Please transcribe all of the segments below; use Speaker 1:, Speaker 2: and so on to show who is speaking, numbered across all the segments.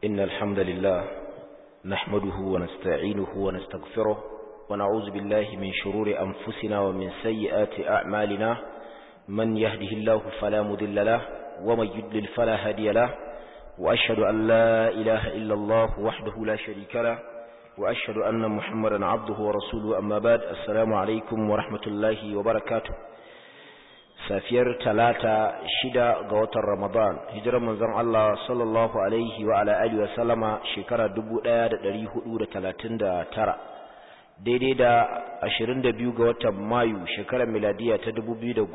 Speaker 1: إن الحمد لله نحمده ونستعينه ونستغفره ونعوذ بالله من شرور أنفسنا ومن سيئات أعمالنا من يهده الله فلا مذل له ومن يدلل فلا هادي له وأشهد أن لا إله إلا الله وحده لا شريك له وأشهد أن محمدا عبده ورسوله أما بعد السلام عليكم ورحمة الله وبركاته safiyar talata shida ga watan ramadan hijirar manzon Allah sallallahu alaihi wa ala alihi wa sallama shekara 1439 daidai da 22 ga watan mayu shekarar miladiya ta 2018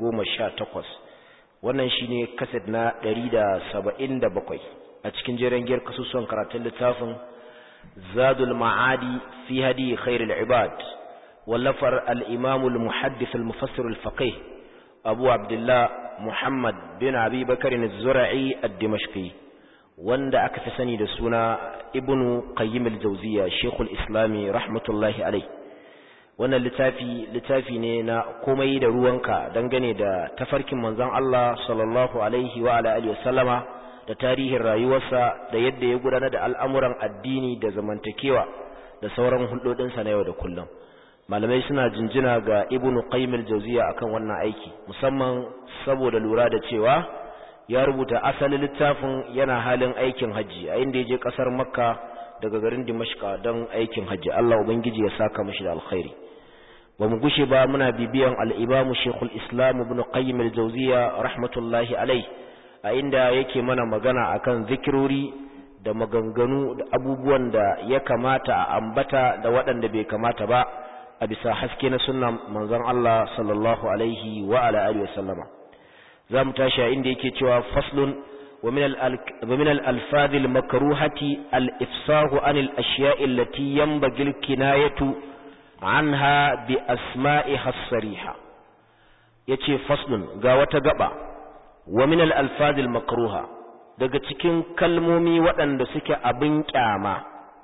Speaker 1: wannan shine kaset na 177 a cikin jeren giyar kasusuwan karatun littafin zadul ma'adi fi hadi khairul ibad wallafar al-imam al-muhaddith al-mufassir al-faqih abu abdullah muhammad bin abi bakarin zura'i ad-dimashqi wanda aka fi sani da suna ibnu qayyim al-jawziya shekul islami rahmatullahi alai wannan littafi littafi ne na komai da ruwanka dangane da tafarkin manzon Allah sallallahu alaihi wa ala alihi wasallama da tarihin rayuwarsa da yadda ya gudanar da al'amuran addini da zamantakewa da sauran hulɗoɗinsa na yau da kullum malamai suna jinjina ga ibnu qayyim al-jawziya akan wannan aiki musamman saboda lura da cewa ya rubuta asalin littafin yana halin aikin haji a inda yaje kasar makka daga garin dimashqa don aikin haji Allah ubangiji ya saka mishi da alkhairi ba mu gushe ba muna bibiyan al-imam shaykhul islam ibn qayyim al-jawziya rahmatullahi alai a inda yake mana magana akan zikirori da maganganu da abubuwan da ya kamata a ambata da waɗanda bai kamata ba a bisa haske na sunna manzon Allah sallallahu alaihi wa ala alihi wasallama za mu tashi inda yake cewa faslun wa min al-alfaz al-makruhati al-ifsahu an al-ashya'i allati yanbaghi al-kinayatu anha bi asma'iha as-sariha yace faslun ga wata gaba wa min al-alfaz al-makruha daga cikin kalmomi waɗanda suke abin kyama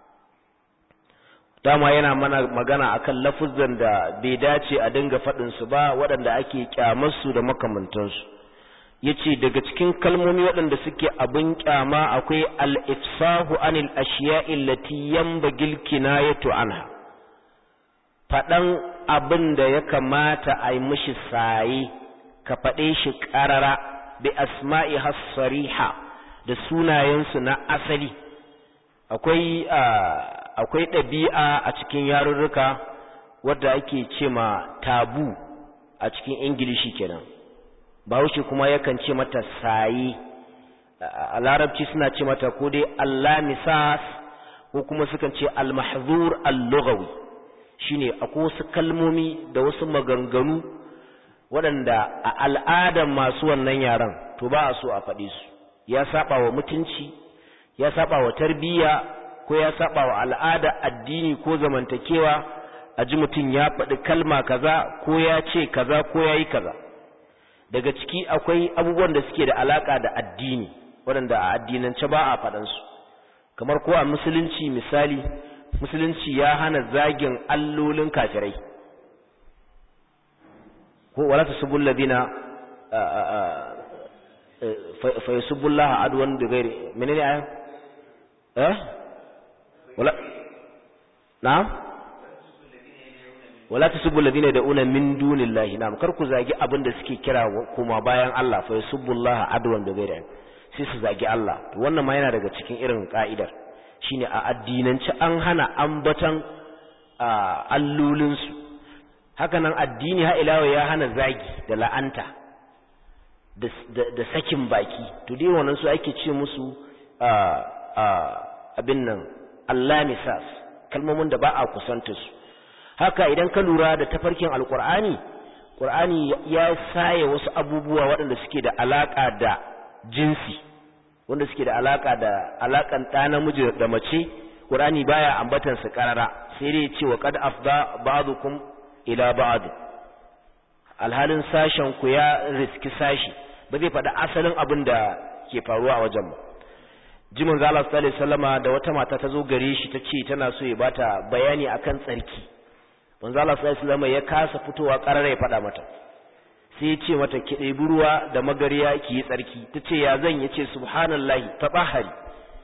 Speaker 1: dama yana mana magana akan lafuzan da bai dace a dinga faɗin su ba waɗanda ake kyamarsu da makamantansu yace daga cikin kalmomi waɗanda suke abin kyama akwai al-ifsahu anil ashiya'i allati yanbaghi kinayatu anha faɗan abin da ya kamata a yi mishi saye ka faɗe shi ƙarara bi asma'i hasariha da sunayensu na asali akwai akwai ɗabi'a a cikin yarurruka wadda ake ce ma tabu a cikin ingilishi kenan bahaushe kuma yakan ce mata saye a larabci suna ce mata ko dai allamisas ko kuma sukan ce almahzur al-lughawi shine akwai wasu kalmomi da wasu maganganu waɗanda a al'adar masu wannan yaran to ba a so a faɗi su ya saba wa mutunci ya saba wa tarbiyya ko ya saba wa al'ada addini ko zamantakewa a ji mutum ya faɗi kalma kaza ko ya ce kaza ko ya yi kaza daga ciki akwai abubuwan da suke da alaƙa da addini waɗanda a addinance ba a faɗansu kamar ko a musulunci misali musulunci ya hana zagin allolin kafirai ko wala tasubul ladina fa yasubbullaha adwan bi ghairi menene ayan eh wala na'am wala tasubbu alladhina yad'una min dunillahi na'am kar ku zagi abin da suke kira kuma bayan Allah fa yasubbullaha adwan da gaira sai su zagi Allah to wannan ma yana daga cikin irin ka'idar shine a addinance an hana ambatan allolin su haka nan addini ha ilawa ya hana zagi da la'anta da sakin baki to dai wannan su ake ce musu abin nan Allah misas kalmomin da ba a kusanta su haka idan ka lura da tafarkin alkur'ani qur'ani ya saye wasu abubuwa waɗanda suke da alaka da jinsi wanda suke da alaka da alakan ɗa namiji da mace qur'ani baya ambatan su karara sai dai ce wa qad afda ba'dukum ila ba'd alhalin sashen ku ya riski sashi ba zai faɗi asalin abin da ke faruwa a wajen ba jimin zala sallallahu alaihi wasallama da wata mata ta zo gare shi ta ce tana so ya bata bayani akan tsarki manzo Allah sallallahu alaihi wasallama ya kasa fitowa karara ya faɗa mata sai ya ce mata ki ɗebi ruwa da magariya ki yi tsarki ta ce ya zan ya ce subhanallahi tabahari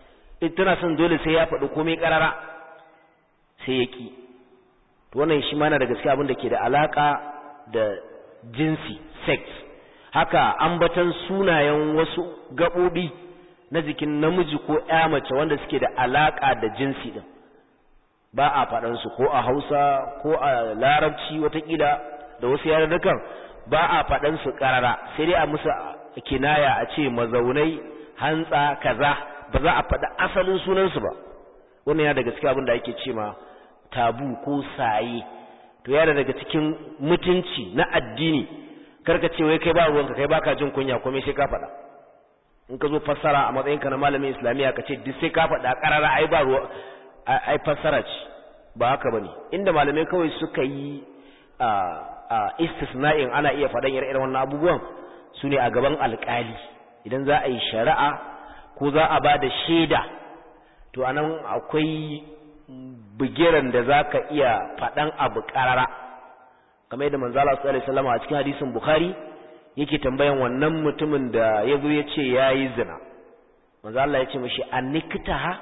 Speaker 1: tana son dole sai ya faɗi komai ƙarara sai ya ƙi wannan shi mana da gaske abin da ke da alaƙa da jinsi sex haka ambatan sunayen wasu gaɓoɓi na jikin namiji ko ya mace wanda suke da alaƙa da jinsi ɗin ba a faɗansu ko a hausa ko a larabci watakila da wasu yarurrukan ba a faɗansu ƙarara sai dai a musu kinaya a ce mazaunai hantsa kaza ba za a faɗi asalin sunansu ba wannan ya daga cikin abin da ake ce ma tabu ko saye to yana daga cikin mutunci na addini karka ce wai kai ba ruwanka kai baka jin kunya komai sai ka faɗa in ka zo fassara a matsayinka na malamin islamiyya ka ce duk sai ka faɗa ƙarara ai ba ruwa ai fassara ce ba haka bane inda malamai kawai suka yi a a istisna'in ana iya faɗan irin wannan abubuwan su ne a gaban alƙali idan za a yi shari'a ko za a ba da shaida to anan akwai bigiran da za ka iya faɗan abu ƙarara kamar yadda manzala su alaihi salama a cikin hadisin bukhari yake tambayan wannan mutumin da ya zo ya ce ya yi zina manzala ya ce mashi an nikita ha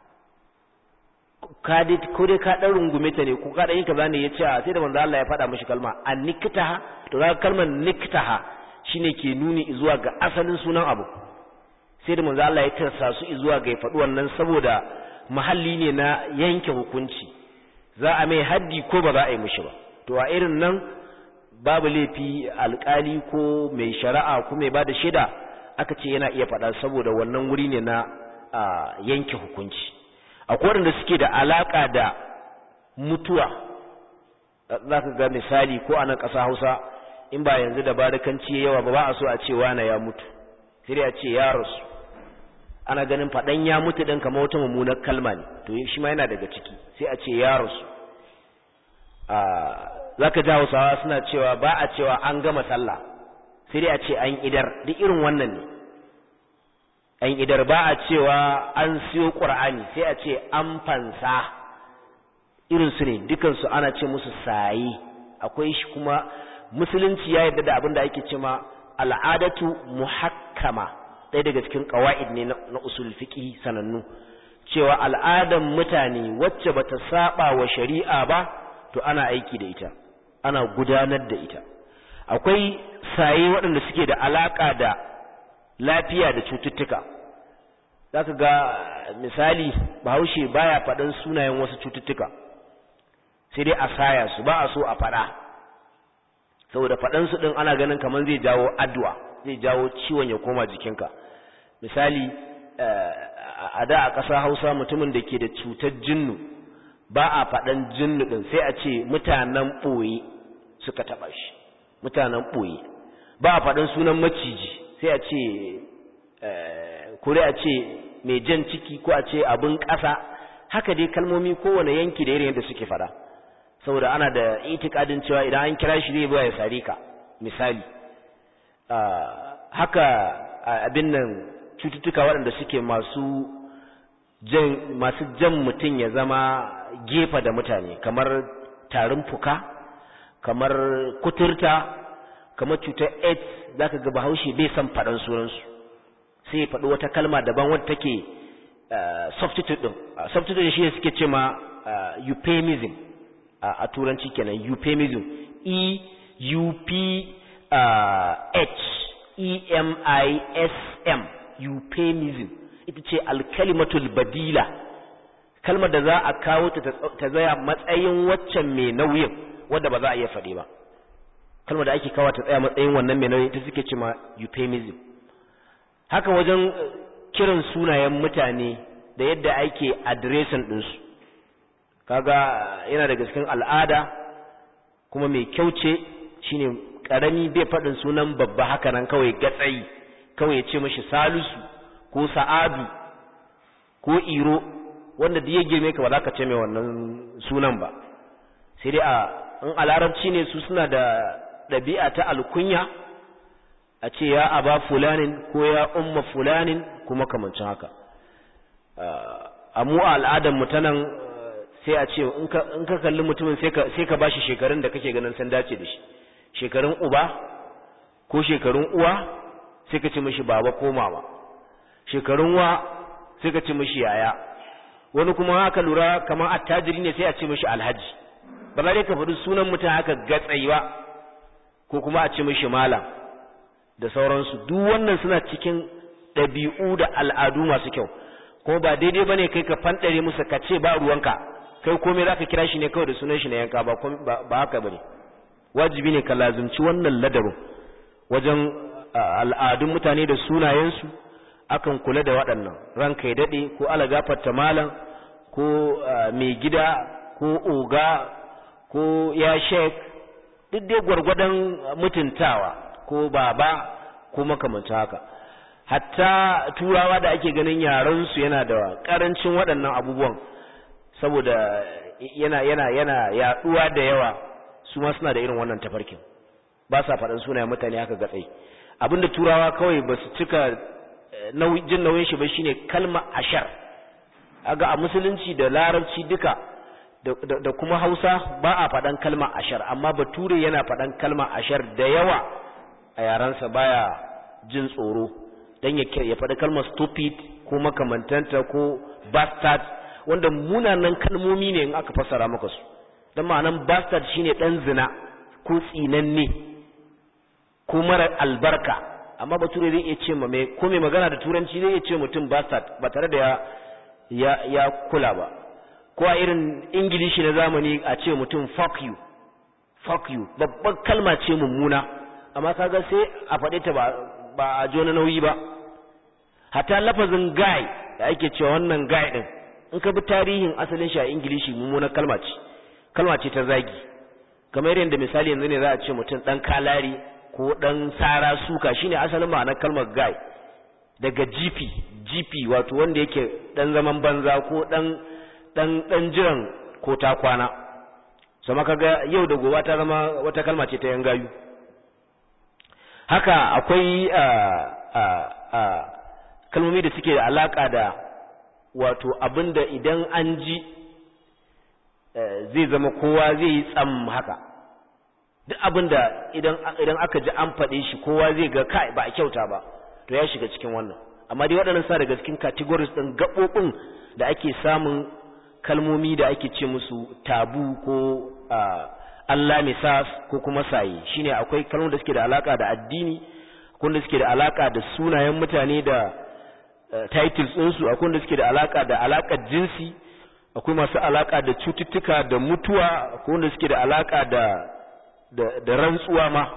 Speaker 1: ko dai ka ɗan rungume ta ne ko ka ɗan yi kaza ne ya ce sai da manzala ya faɗa mashi kalma an nikita ha to za kalmar nikita ha shine ke nuni zuwa ga asalin sunan abu sai da manzo Allah ya tarsa su zuwa ga ya faɗi wannan saboda mahalli ne na yanke hukunci za a mai haddi ko ba za a yi mishi ba to a irin nan babu laifi alkali ko mai shari'a ko mai bada shaida aka ce yana iya faɗa saboda wannan wuri ne na yanke hukunci akwai waɗanda suke da alaka da mutuwa za ka ga misali ko a nan ƙasa hausa in ba yanzu da barikanci yawa ba ba a so a ce wane ya mutu sai a ce ya rasu ana ganin faɗan ya mutu ɗin kamar wata mummunar kalma ne to shi ma yana daga ciki sai a ce ya rasu za ka ji hausawa suna cewa ba a cewa an gama sallah sai dai a ce an idar duk irin wannan ne an idar ba a cewa an siyo ƙur'ani sai a ce an fansa irinsu ne dukansu ana ce musu saye akwai shi kuma musulunci ya yarda da abin da ake cema al'adatu muhakkama ɗaya daga cikin ƙawa'id ne na usul fiqi sanannu cewa al'adan mutane wacce bata saba wa shari'a ba to ana aiki da ita ana gudanar da ita akwai saye waɗanda suke da alaka da lafiya da cututtuka zaka ga misali bahaushe baya faɗan sunayen wasu cututtuka sai dai a saya su ba a so a faɗa saboda faɗansu ɗin ana ganin kamar zai jawo addu'a zai jawo ciwon ya koma jikinka misali a da a ƙasa hausa mutumin da ke da cutar jinnu ba a faɗan jinnu ɗin sai a ce mutanen ɓoye suka taɓa shi mutanen ɓoye ba a faɗan sunan maciji sai a ce kure a ce mai jan ciki ko a ce abin ƙasa haka dai kalmomi kowane yanki da irin yadda suke faɗa saboda ana da itikadin cewa idan an kira shi zai zuwa ya sare ka misali haka abin nan cututtuka waɗanda suke masu jan masu jan mutum ya zama gefa da mutane kamar tarin fuka kamar kuturta kamar cutar aids za ka ga bahaushe bai san faɗan sunansu sai ya faɗi wata kalma daban wadda take substitute ɗin substitute shi ne suke ce ma euphemism a turanci kenan euphemism e u p h e m i s m euphemism ita ce alkalimatul badila kalmar da za a kawo ta ta zaya matsayin waccan mai nauyin wadda ba za a iya faɗi ba kalmar da ake kawo ta tsaya matsayin wannan mai nauyin ita suke ce ma euphemism haka wajen kiran sunayen mutane da yadda ake adireshin ɗinsu kaga yana daga cikin al'ada kuma mai kyau ce shine karami bai faɗin sunan babba haka nan kawai gatsayi kawai ya ce mashi salisu ko sa'adu ko iro wanda da ya girme ka ba za ka ce mai wannan sunan ba sai dai a in a larabci ne su suna da ɗabi'a ta alkunya a ce ya aba fulanin ko ya umma fulanin kuma kamancin haka a mu a al'adar mu ta nan sai a ce in ka kalli mutumin sai ka bashi shekarun da kake ganin san dace da shi shekarun uba ko shekarun uwa sai ka ce mishi baba ko mama shekarun wa sai ka ce mishi yaya wani kuma haka lura kamar attajiri ne sai a ce mishi alhaji ba za ka faɗi sunan mutum haka gatsai ba ko kuma a ce mishi malam da sauransu duk wannan suna cikin ɗabi'u da al'adu masu kyau kuma ba daidai bane kai ka fanɗare musu ka ce ba ruwanka kai komai zaka kira shi ne kawai da sunan shi na yanka ba ba haka bane wajibi ne ka lazumci wannan ladabin wajen al'adun mutane da sunayensu akan kula da waɗannan ranka ya daɗe ko ala gafarta malam ko mai gida ko oga ko ya shek duk dai gwargwadon mutuntawa ko baba ko makamanta haka hatta turawa da ake ganin yarensu yana da ƙarancin waɗannan abubuwan saboda yana yana yana yaɗuwa da yawa su ma suna da irin wannan tafarkin ba sa faɗin sunayen mutane haka gatsai abinda turawa kawai ba su cika jin nauyin shi ba shine kalma ashar aga a musulunci da larabci duka da kuma hausa ba a faɗan kalma ashar amma bature yana faɗan kalma ashar da yawa a yaransa baya jin tsoro don ya faɗi kalmar stupid ko makamantanta ko bastard wanda munanan kalmomi ne in aka fassara maka su don ma'anan bastard shine ɗan zina ko tsinanne ko mara albarka amma bature zai iya ce ma mai ko mai magana da turanci zai iya ce mutum bastard ba tare da ya ya ya kula ba ko a irin ingilishi na zamani a ce mutum fuck you fuck you babban kalma ce mummuna amma kaga sai a faɗe ta ba ba a jona nauyi ba hatta lafazin guy da ake cewa wannan guy din in ka bi tarihin asalin shi a ingilishi mummunar kalma ce kalma ce ta zagi kamar yadda misali yanzu ne za a ce mutum dan kalari ko dan sara suka shine asalin ma'anar kalmar guy daga gp gp wato wanda yake dan zaman banza ko dan dan dan jiran ko ta kwana sama kaga yau da gobe ta zama wata kalma ce ta yan gayu haka akwai kalmomi da suke da alaka da wato abinda idan an ji zai zama kowa zai yi tsam haka duk abinda idan idan aka ji an faɗe shi kowa zai ga kai ba a kyauta ba to ya shiga cikin wannan amma dai waɗannan sa daga cikin categories ɗin gaɓoɓin da ake samun kalmomi da ake ce musu tabu ko Allah misas ko kuma saye shine akwai kalmomi da suke da alaka da addini akwai da suke da alaka da sunayen mutane da titles ɗinsu akwai da suke da alaka da alakar jinsi akwai masu alaka da cututtuka da mutuwa akwai wanda suke da alaka da da rantsuwa ma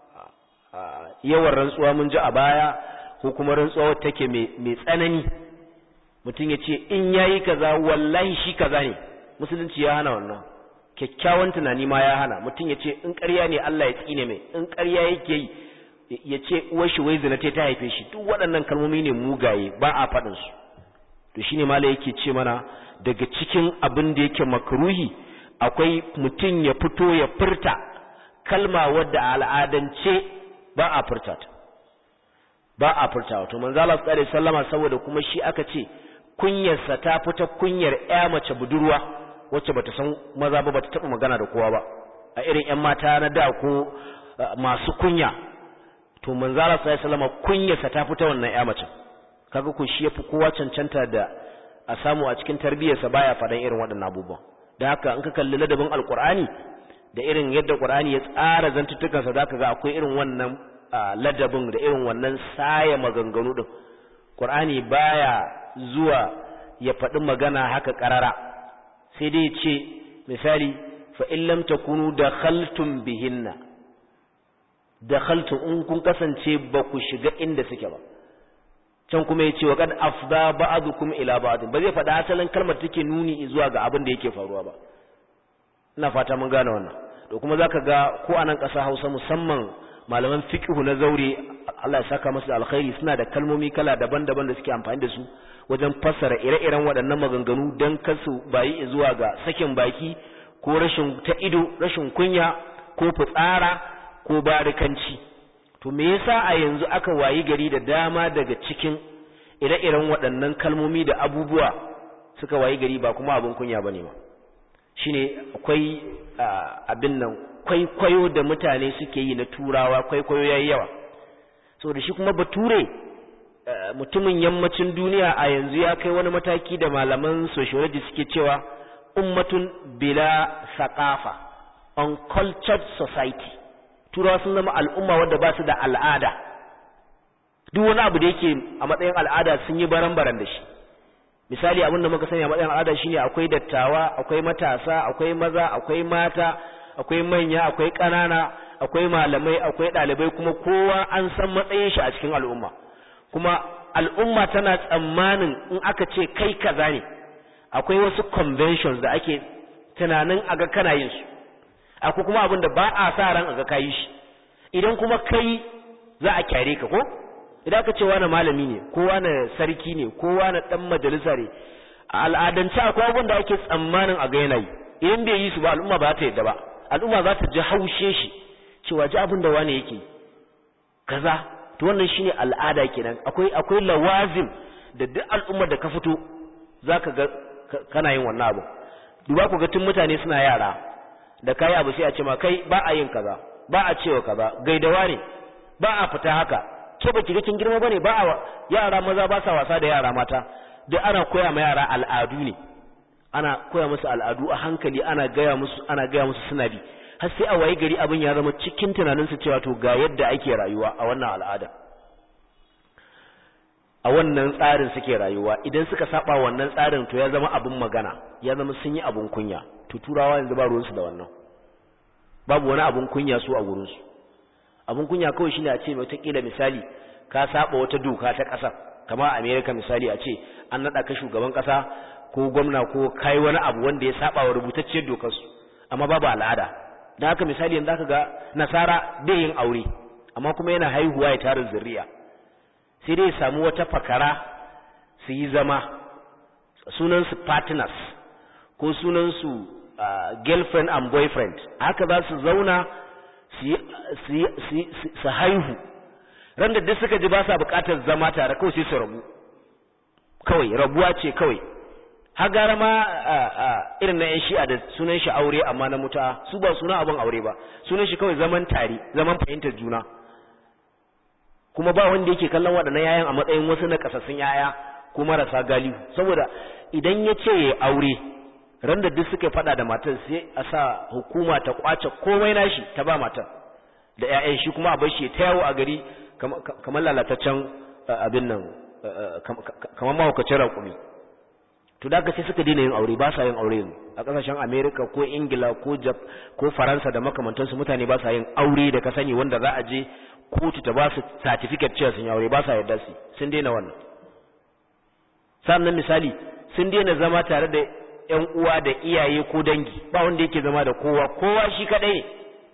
Speaker 1: yawan rantsuwa mun ji a baya ko kuma rantsuwa take mai tsanani mutum ya ce in yayi kaza wallahi shi kaza ne musulunci ya hana wannan kyakkyawan tunani ma ya hana mutum ya ce in ƙarya ne Allah ya tsine mai in ƙarya yake yi ya ce uwar shi wai zina ta haife shi duk waɗannan kalmomi ne mugaye ba a faɗin su to shine mala yake ce mana daga cikin abin da yake makruhi akwai mutum ya fito ya furta kalma wadda a al'adance ba a furta ta ba a furta wato manzo Allah sallallahu alaihi wasallama saboda kuma shi aka ce kunyarsa ta fita kunyar ƴa mace budurwa wacce bata san maza ba bata taba magana da kowa ba a irin ƴan mata na da ko masu kunya to manzo Allah sallallahu alaihi wasallama kunyarsa ta fita wannan ƴa mace kaga ko shi yafi kowa cancanta da a samu a cikin tarbiyyarsa baya faɗan irin waɗannan abubuwan da haka in ka kalli ladabin alqur'ani da irin yadda qur'ani ya tsara zantuttukansa zaka ga akwai irin wannan ladabin da irin wannan saya maganganu din qur'ani baya zuwa ya faɗi magana haka ƙarara sai dai ce misali fa in lam takunu dakhaltum bihinna dakhaltum in kun kasance ba ku shiga inda suke ba can kuma ya ce wa kad afda ba'dukum ila ba'd ba zai faɗa asalin kalmar take nuni zuwa ga abin da yake faruwa ba ina fata mun gane wannan to kuma zaka ga ko a nan ƙasa Hausa musamman malaman fiqhu na zaure Allah ya saka musu alkhairi suna da kalmomi kala daban-daban da suke amfani da su wajen fassara ire-iren waɗannan maganganu don kasu bayi zuwa ga sakin baki ko rashin ta ido rashin kunya ko fitsara ko barikanci to me yasa a yanzu aka wayi gari da dama daga cikin ire-iren waɗannan kalmomi da abubuwa suka wayi gari ba kuma abin kunya bane ba shine akwai abin nan kwaikwayo da mutane suke yi na turawa kwaikwayo yayi yawa saboda shi kuma bature mutumin yammacin duniya a yanzu ya kai wani mataki da malaman sociology suke cewa ummatun bila saqafa uncultured society turawa sun zama al'umma wadda ba su da al'ada duk wani abu da yake a matsayin al'ada sun yi baran-baran da shi misali abin da muka sani a matsayin al'ada shine akwai dattawa akwai matasa akwai maza akwai mata akwai manya akwai ƙanana akwai malamai akwai ɗalibai kuma kowa an san matsayin shi a cikin al'umma kuma al'umma tana tsammanin in aka ce kai kaza ne akwai wasu conventions da ake tunanin aga kana yin su akwai kuma abin da ba a sa ran aga kayi shi idan kuma kai za a kyare ka ko idan aka ce wani malami ne ko wani sarki ne ko wani dan majalisa ne a al'adance akwai abubuwan da ake tsammanin a ga yanayi idan bai yi su ba al'umma ba ta yadda ba al'umma za ta ji haushe shi cewa ji abin da wani yake kaza to wannan shine al'ada kenan akwai akwai lawazim da duk al'ummar da ka fito zaka ga kana yin wannan abu duba ku ga tun mutane suna yara da kai abu sai a ce ma kai ba a yin kaza ba a cewa kaza gaidawa ne ba a fita haka ke baki ga kin girma bane ba a yara maza ba sa wasa da yara mata duk ana koya ma yara al'adu ne ana koya musu al'adu a hankali ana gaya musu ana gaya musu suna bi har sai a waye gari abin ya zama cikin tunaninsu cewa to ga yadda ake rayuwa a wannan al'ada a wannan tsarin suke rayuwa idan suka saba wannan tsarin to ya zama abin magana ya zama sun yi abin kunya to turawa yanzu ba ruwansu da wannan babu wani abin kunya su a gurinsu abin kunya kawai shine a ce wataƙila misali ka saba wata doka ta ƙasa kama a america misali a ce an naɗa ka shugaban ƙasa ko gwamna ko kai wani abu wanda ya saba wa rubutacciyar dokarsu amma babu al'ada da haka misali yanzu aka ga nasara bai yin aure amma kuma yana haihuwa ya tara zuriya sai dai ya samu wata fakara su yi zama sunansu partners ko sunansu uh, girlfriend and boyfriend haka za su zauna su haihu ran da duk suka ji ba sa bukatar zama tare kawai sai su rabu kawai rabuwa ce kawai har gara ma irin na yan shi'a da sunan shi aure amma na muta su ba suna abin aure ba sunan shi kawai zaman tare zaman fahimtar juna kuma ba wanda yake kallon waɗannan yayan a matsayin wasu na kasassun yaya ko marasa galihu saboda idan ya ce ya aure ran da duk suka faɗa da matar sai a sa hukuma ta kwace komai nashi ta ba matar da 'ya'yan shi kuma a bar shi ta yawo a gari kamar lalataccen abin nan kamar mahaukacin raƙumi to da sai suka daina yin aure ba sa yin aure yanzu a kasashen America ko Ingila ko Jap ko Faransa da makamantansu mutane ba sa yin aure da ka sani wanda za a je kotu ta ba su certificate cewa sun yi aure ba sa yarda su sun daina wannan sannan misali sun daina zama tare da ƴan uwa da iyaye ko dangi ba wanda yake zama da kowa kowa shi kadai ne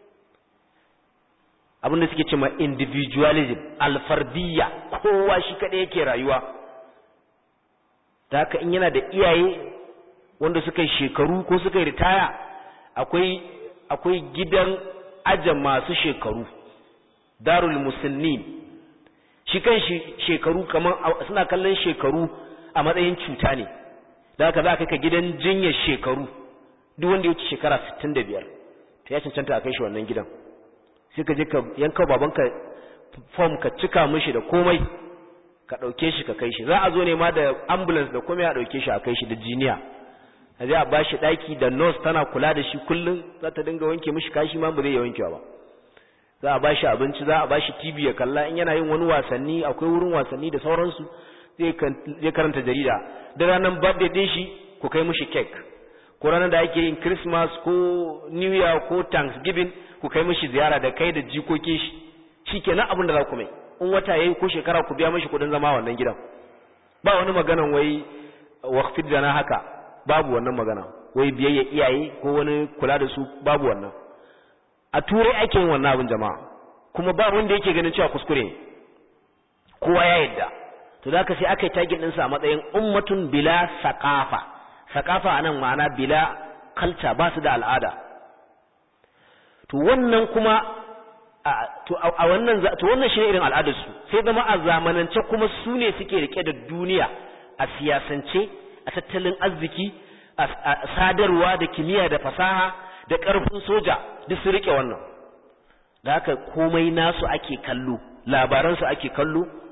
Speaker 1: abin da suke cewa individualism alfardiyya kowa shi kadai yake rayuwa da haka in yana da iyaye wanda suka yi shekaru ko suka yi ritaya akwai akwai gidan aje masu shekaru darul musulmin shi kan shi shekaru kamar suna kallon shekaru a matsayin cuta ne da haka za ka ka gidan jinyar shekaru duk wanda ya wuce shekara 65 to ya cancanta a kai shi wannan gidan sai ka je ka yanka babanka form ka cika mishi da komai ka ɗauke shi ka kai shi za a zo ne ma da ambulance da komai a ɗauke shi a kai shi da jiniya a zai a ba shi ɗaki da nurse tana kula da shi kullum za ta dinga wanke mishi kashi ma ba zai yi wankewa ba za a ba shi abinci za a ba shi tv ya kalla in yana yin wani wasanni akwai wurin wasanni da sauransu zai karanta jarida da ranar birthday din shi ku kai mishi cake ko ranar da ake yin christmas ko new year ko thanksgiving ku kai mishi ziyara da kai da jikokin shi shikenan abin da za ku mai in wata yayi ko shekara ku biya mishi kudin zama wannan gidan ba wani maganan wai waqfid da na haka babu wannan magana wai biyayya iyaye ko wani kula da su babu wannan a turai ake yin wannan abin jama'a kuma ba wanda yake ganin cewa kuskure ne kowa ya yadda to da ka sai aka yi tagin ɗinsa a matsayin ummatun bila saqafa saqafa anan ma'ana bila kalta ba su da al'ada to wannan kuma to a wannan to wannan shine irin al'adar su sai zama a zamanance kuma su ne suke rike da duniya a siyasance a tattalin arziki a sadarwa da kimiyya da fasaha da ƙarfin soja duk su rike wannan da haka komai nasu ake kallo labaransu ake kallo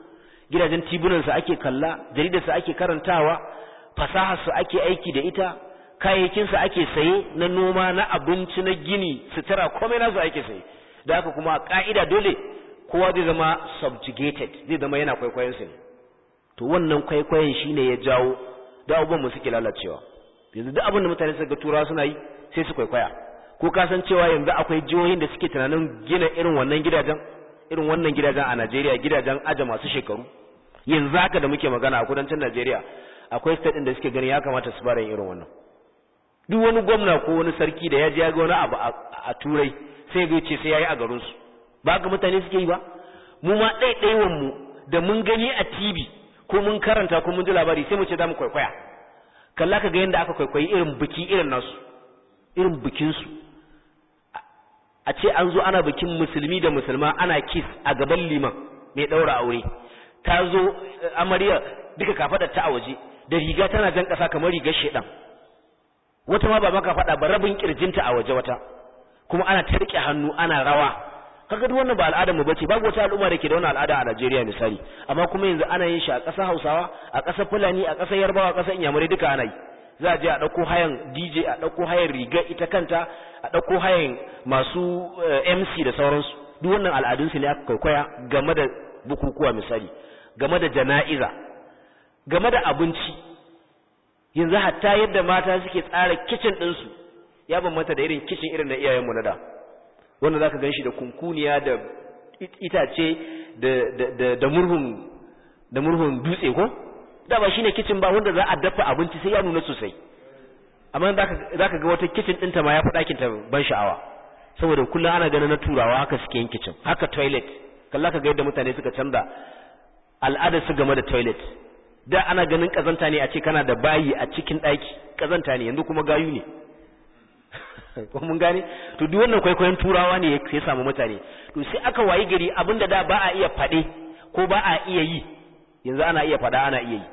Speaker 1: gidajen tibunansa ake kalla jaridarsa ake karantawa fasaharsa ake aiki da ita kayayyakinsa ake saye na noma na abinci na gini sutura komai nasu ake saye da haka kuma ka'ida dole kowa zai zama subjugated zai zama yana kwaikwayon su ne to wannan kwaikwayon shine ya jawo da abubuwan mu suke lalacewa yanzu duk abin da mutane suka turawa suna yi sai su kwaikwaya ko ka san cewa yanzu akwai jihohin da suke tunanin gina irin wannan gidajen irin wannan gidajen a Najeriya gidajen aja masu shekaru yanzu haka da muke magana a kudancin Najeriya akwai state din da suke ganin ya kamata su fara yin irin wannan duk wani gwamna ko wani sarki da ya je ya ga wani abu a turai sai ga ce sai yayi a garin su ba ga mutane suke yi ba mu ma ɗaiɗaiwan mu da mun gani a TV ko mun karanta ko mun ji labari sai mu ce za mu kwaikwaya kalla ka ga yadda aka kwaikwayi irin biki irin nasu irin bikin su a ce an zo ana bikin musulmi da musulma ana kiss a gaban liman mai ɗaura aure ta zo amarya duka kafaɗar ta a waje da riga tana jan ƙasa kamar rigar shedan wata ma ba maka faɗa ba rabin kirjinta a waje wata kuma ana ta rike hannu ana rawa kaga duk wannan ba al'adar mu bace babu wata al'umma da ke da wannan al'ada a Najeriya misali amma kuma yanzu ana yin shi a ƙasar Hausawa a ƙasar Fulani a ƙasar Yarbawa a ƙasar Inyamurai duka ana yi za a je a ɗauko hayan DJ a ɗauko hayan riga ita kanta a ɗauko hayan masu MC da sauransu duk wannan al'adunsu ne aka kwaikwaya game da bukukuwa misali game da jana'iza game da abinci yanzu hatta yadda mata suke tsara kicin ɗinsu ya bambanta da irin kicin irin na iyayenmu na da wanda za ka gan shi da kunkuniya da itace da murhun da murhun dutse ko da ba shine kicin ba wanda za a dafa abinci sai ya nuna sosai amma za ka ga wata kicin ɗinta ma ya fi ɗakinta ban sha'awa saboda kullum ana ganin na turawa haka suke yin kicin haka toilet kalla ka ga yadda mutane suka canza al'adar su game da toilet da ana ganin kazanta ne a ce kana da bayi a cikin ɗaki kazanta ne yanzu kuma gayu ne ko mun gane to duk wannan kwaikwayon turawa ne ya samu mutane to sai aka wayi gari abinda da ba a iya faɗe ko ba a iya yi yanzu ana iya faɗa ana iya yi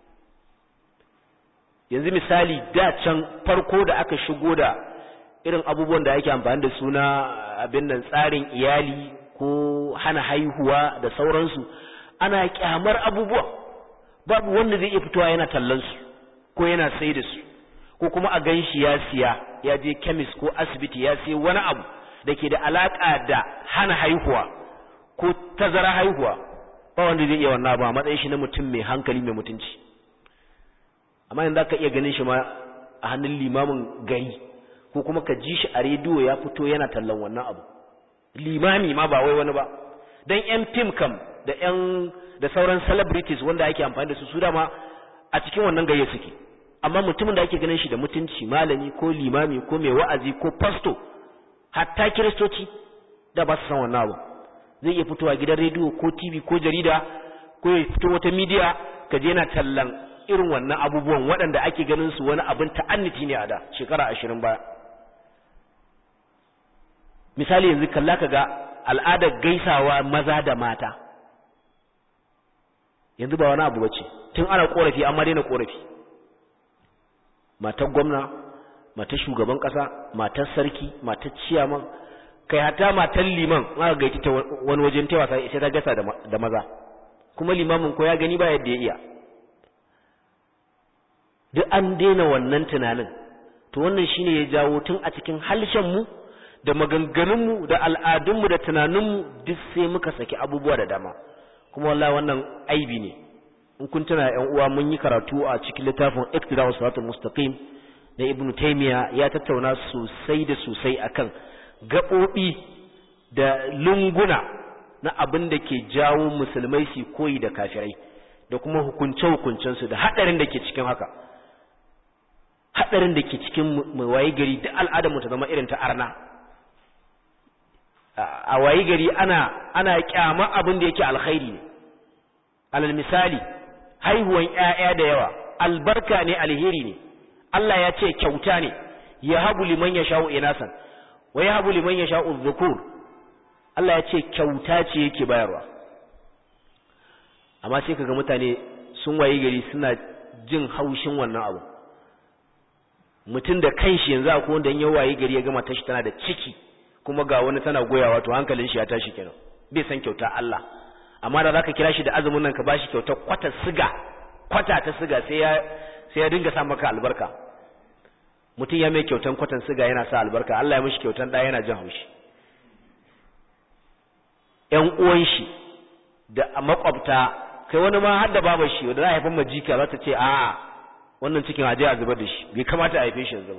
Speaker 1: yanzu misali da can farko da aka shigo da irin abubuwan da ake amfani da suna abin nan tsarin iyali ko hana haihuwa da sauransu ana kyamar abubuwa babu wanda zai iya fitowa yana tallan su ko yana sai da su ko kuma a gan shi ya siya ya je kemis ko asibiti ya siya wani abu da ke da alaka da hana haihuwa ko tazara haihuwa ba wanda zai iya wannan ba matsayin shi na mutum mai hankali mai mutunci amma yanzu ka iya ganin shi ma a hannun limamin gari ko kuma ka ji shi a rediyo ya fito yana tallan wannan abu limami ma ba wai wani ba dan yan fim kam da yan da sauran celebrities wanda ake amfani da su su dama a cikin wannan gayya suke amma mutumin da ake ganin shi da mutunci malami ko limami ko mai wa'azi ko pasto hatta kiristoci da ba su san wannan abu zai iya fitowa gidan rediyo ko tv ko jarida ko ya fito wata media ka je yana tallan irin wannan abubuwan waɗanda ake ganin su wani abin ta'anniti ne a da shekara ashirin baya misali yanzu kalla ka ga al'adar gaisawa maza da mata yanzu ba wani abu bace tun ana korafi amma daina korafi matar gwamna matar shugaban kasa matar sarki matar ciyaman kai hata matar liman aka gaiti ta wani wajen ta wasa sai ta gasa da maza kuma limamin ko ya gani ba yadda ya iya duk an daina wannan tunanin to wannan shine ya jawo tun a cikin halshen mu da maganganunmu da al'adunmu da tunaninmu duk sai muka saki abubuwa da dama kuma wallahi wannan aibi ne in kun tuna ƴan uwa mun yi karatu a cikin littafin Iqtida'us Siratal Mustaqim na Ibn Taymiyyah ya tattauna sosai da sosai akan gaɓoɓi da lunguna na abin da ke jawo musulmai su koyi da kafirai da kuma hukunce hukuncensu da haɗarin da ke cikin haka haɗarin da ke cikin mai waye gari duk al'adar mu ta zama irin ta arna a wayi gari ana ana kyama abin da yake alkhairi ne alal misali haihuwan ƴaƴa da yawa albarka ne alheri ne Allah ya ce kyauta ne ya habu liman yasha'u inasan wa ya habu liman yasha'u dhukur Allah ya ce kyauta ce yake bayarwa amma sai kaga mutane sun wayi gari suna jin haushin wannan abu mutum da kanshi yanzu akwai wanda ya wayi gari ya gama tashi tana da ciki kuma ga wani tana goyawa to hankalin shi ya tashi kenan bai san kyauta Allah
Speaker 2: amma da zaka kira shi da azumin nan ka bashi kyautar kwata siga kwata ta siga sai ya sai ya dinga sa maka albarka mutum ya mai kyautan kwatan siga yana sa albarka Allah ya mishi kyautan ɗaya yana jin haushi ƴan uwan shi da makwabta kai wani ma har da babar shi wanda za a haifan majika za ta ce a wannan cikin aje a zubar da shi bai kamata a haife shi yanzu ba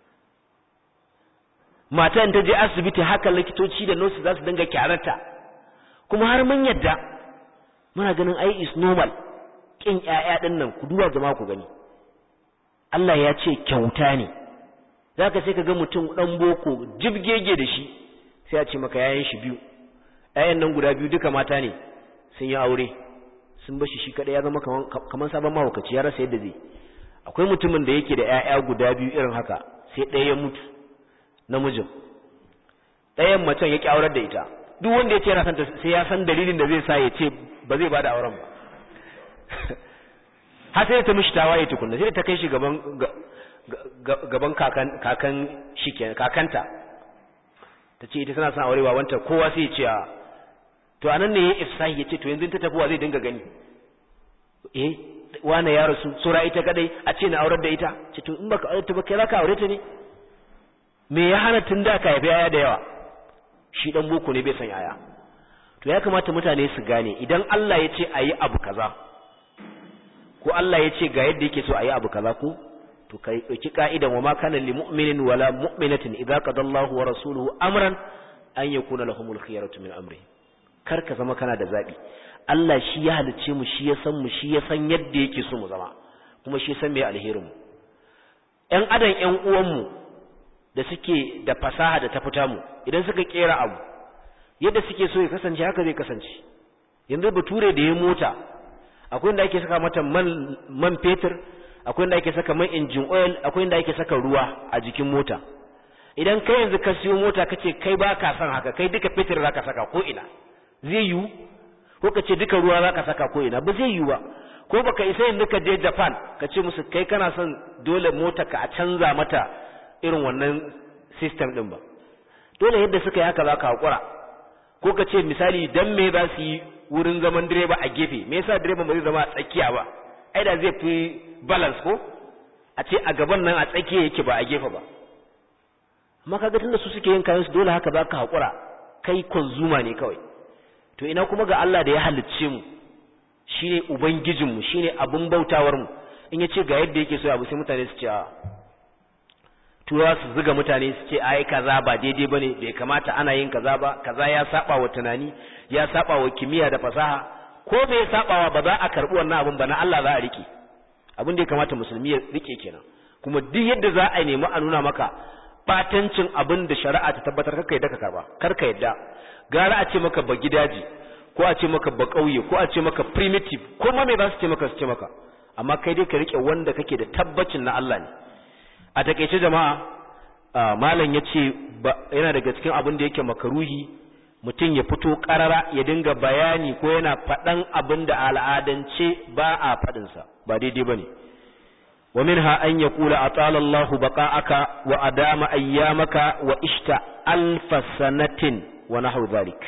Speaker 2: mata in ta je asibiti haka likitoci da nurse za su dinga kyararta kuma har mun yadda muna ganin ai is normal kin ƴaƴa din nan ku duba jama'a ku gani Allah ya ce kyauta ne zaka sai ka ga mutum dan boko jibgege da shi sai a ce maka yayan shi biyu ƴaƴan nan guda biyu duka mata ne sun yi aure sun bashi shi kadai ya zama kaman kaman sabon mahaukaci ya rasa yadda zai akwai mutumin da yake da ƴaƴa guda biyu irin haka sai ɗaya ya mutu namijin ɗayan macen ya ƙi aurar da ita duk wanda ya ce yana santa sai ya san dalilin da zai sa ya ce ba zai bada auren ba har sai ta mishi tawaye tukunna sai ta kai shi gaban gaban kakan kakan shi kakanta ta ce ita tana son aure ba wanta kowa sai ya ce a to anan ne ya ifsahi ya ce to yanzu ta tafi wa zai dinga gani eh wane ya rasu sura ita kadai a ce na aurar da ita ce to in baka aure ta ba kai zaka aure ta ne me ya hana tun da ka haifi yaya da yawa shi dan boko ne bai san yaya to ya kamata mutane su gane idan Allah ya ce ayi abu kaza ko Allah ya ce ga yadda yake so ayi abu kaza ko to kai dauki ka'idan wa ma kana lil mu'minin wala mu'minatin idza qada Allahu wa rasuluhu amran an yakuna lahumul khiyaratu min amri kar ka zama kana da zabi Allah shi ya halice mu shi ya san mu shi ya san yadda yake so mu zama kuma shi ya san me alherin mu ƴan adam ƴan uwan mu da suke da fasaha da ta fita mu idan suka kera abu yadda suke so ya kasance haka zai kasance yanzu bature da ya mota akwai inda ake saka mata man man fetur akwai inda ake saka man engine oil akwai inda ake saka ruwa a jikin mota idan kai yanzu ka siyo mota kace kai ba ka son haka kai duka fetur zaka saka ko ina zai yiwu ko ka ce duka ruwa zaka saka ko ina ba zai yiwu ba ko baka isa yanzu ka je Japan ka ce musu kai kana son dole mota ka a canza mata irin wannan system din ba dole yadda suka yi haka za ka haƙura ko ka ce misali dan me za su yi wurin zaman direba a gefe me yasa direba ba zai zama a tsakiya ba ai da zai fi balance ko a ce a gaban nan a tsakiya yake ba a gefe ba amma kaga tunda su suke yin kayan su dole haka za ka haƙura kai konzuma ne kawai to ina kuma ga Allah da ya halicce mu shine ubangijinmu shine abun bautawar mu in ya ce ga yadda yake so abu sai mutane su ce a tura su zuga mutane su ce ai kaza ba daidai bane bai kamata ana yin kaza ba kaza ya saba wa tunani ya saba wa kimiyya da fasaha ko bai sabawa ba za a karbi wannan abun ba na Allah za a rike abin da ya kamata musulmi ya rike kenan kuma duk yadda za a nemi a nuna maka batancin abin da shari'a ta tabbatar karka yadda ka karba karka yadda gara a ce maka ba gidaje ko a ce maka ba kauye ko a ce maka primitive ko ma me za su ce maka su ce maka amma kai dai ka rike wanda kake da tabbacin na Allah ne a takeice jama'a malam ya ce yana daga cikin abin da yake makaruhi mutum ya fito karara ya dinga bayani ko yana faɗan abin da al'adance ba a faɗinsa ba daidai ba ne wa minha an ya kula a tsalallahu baƙa'aka wa adama ayyamaka wa ishta alfa sanatin wa nahau zalik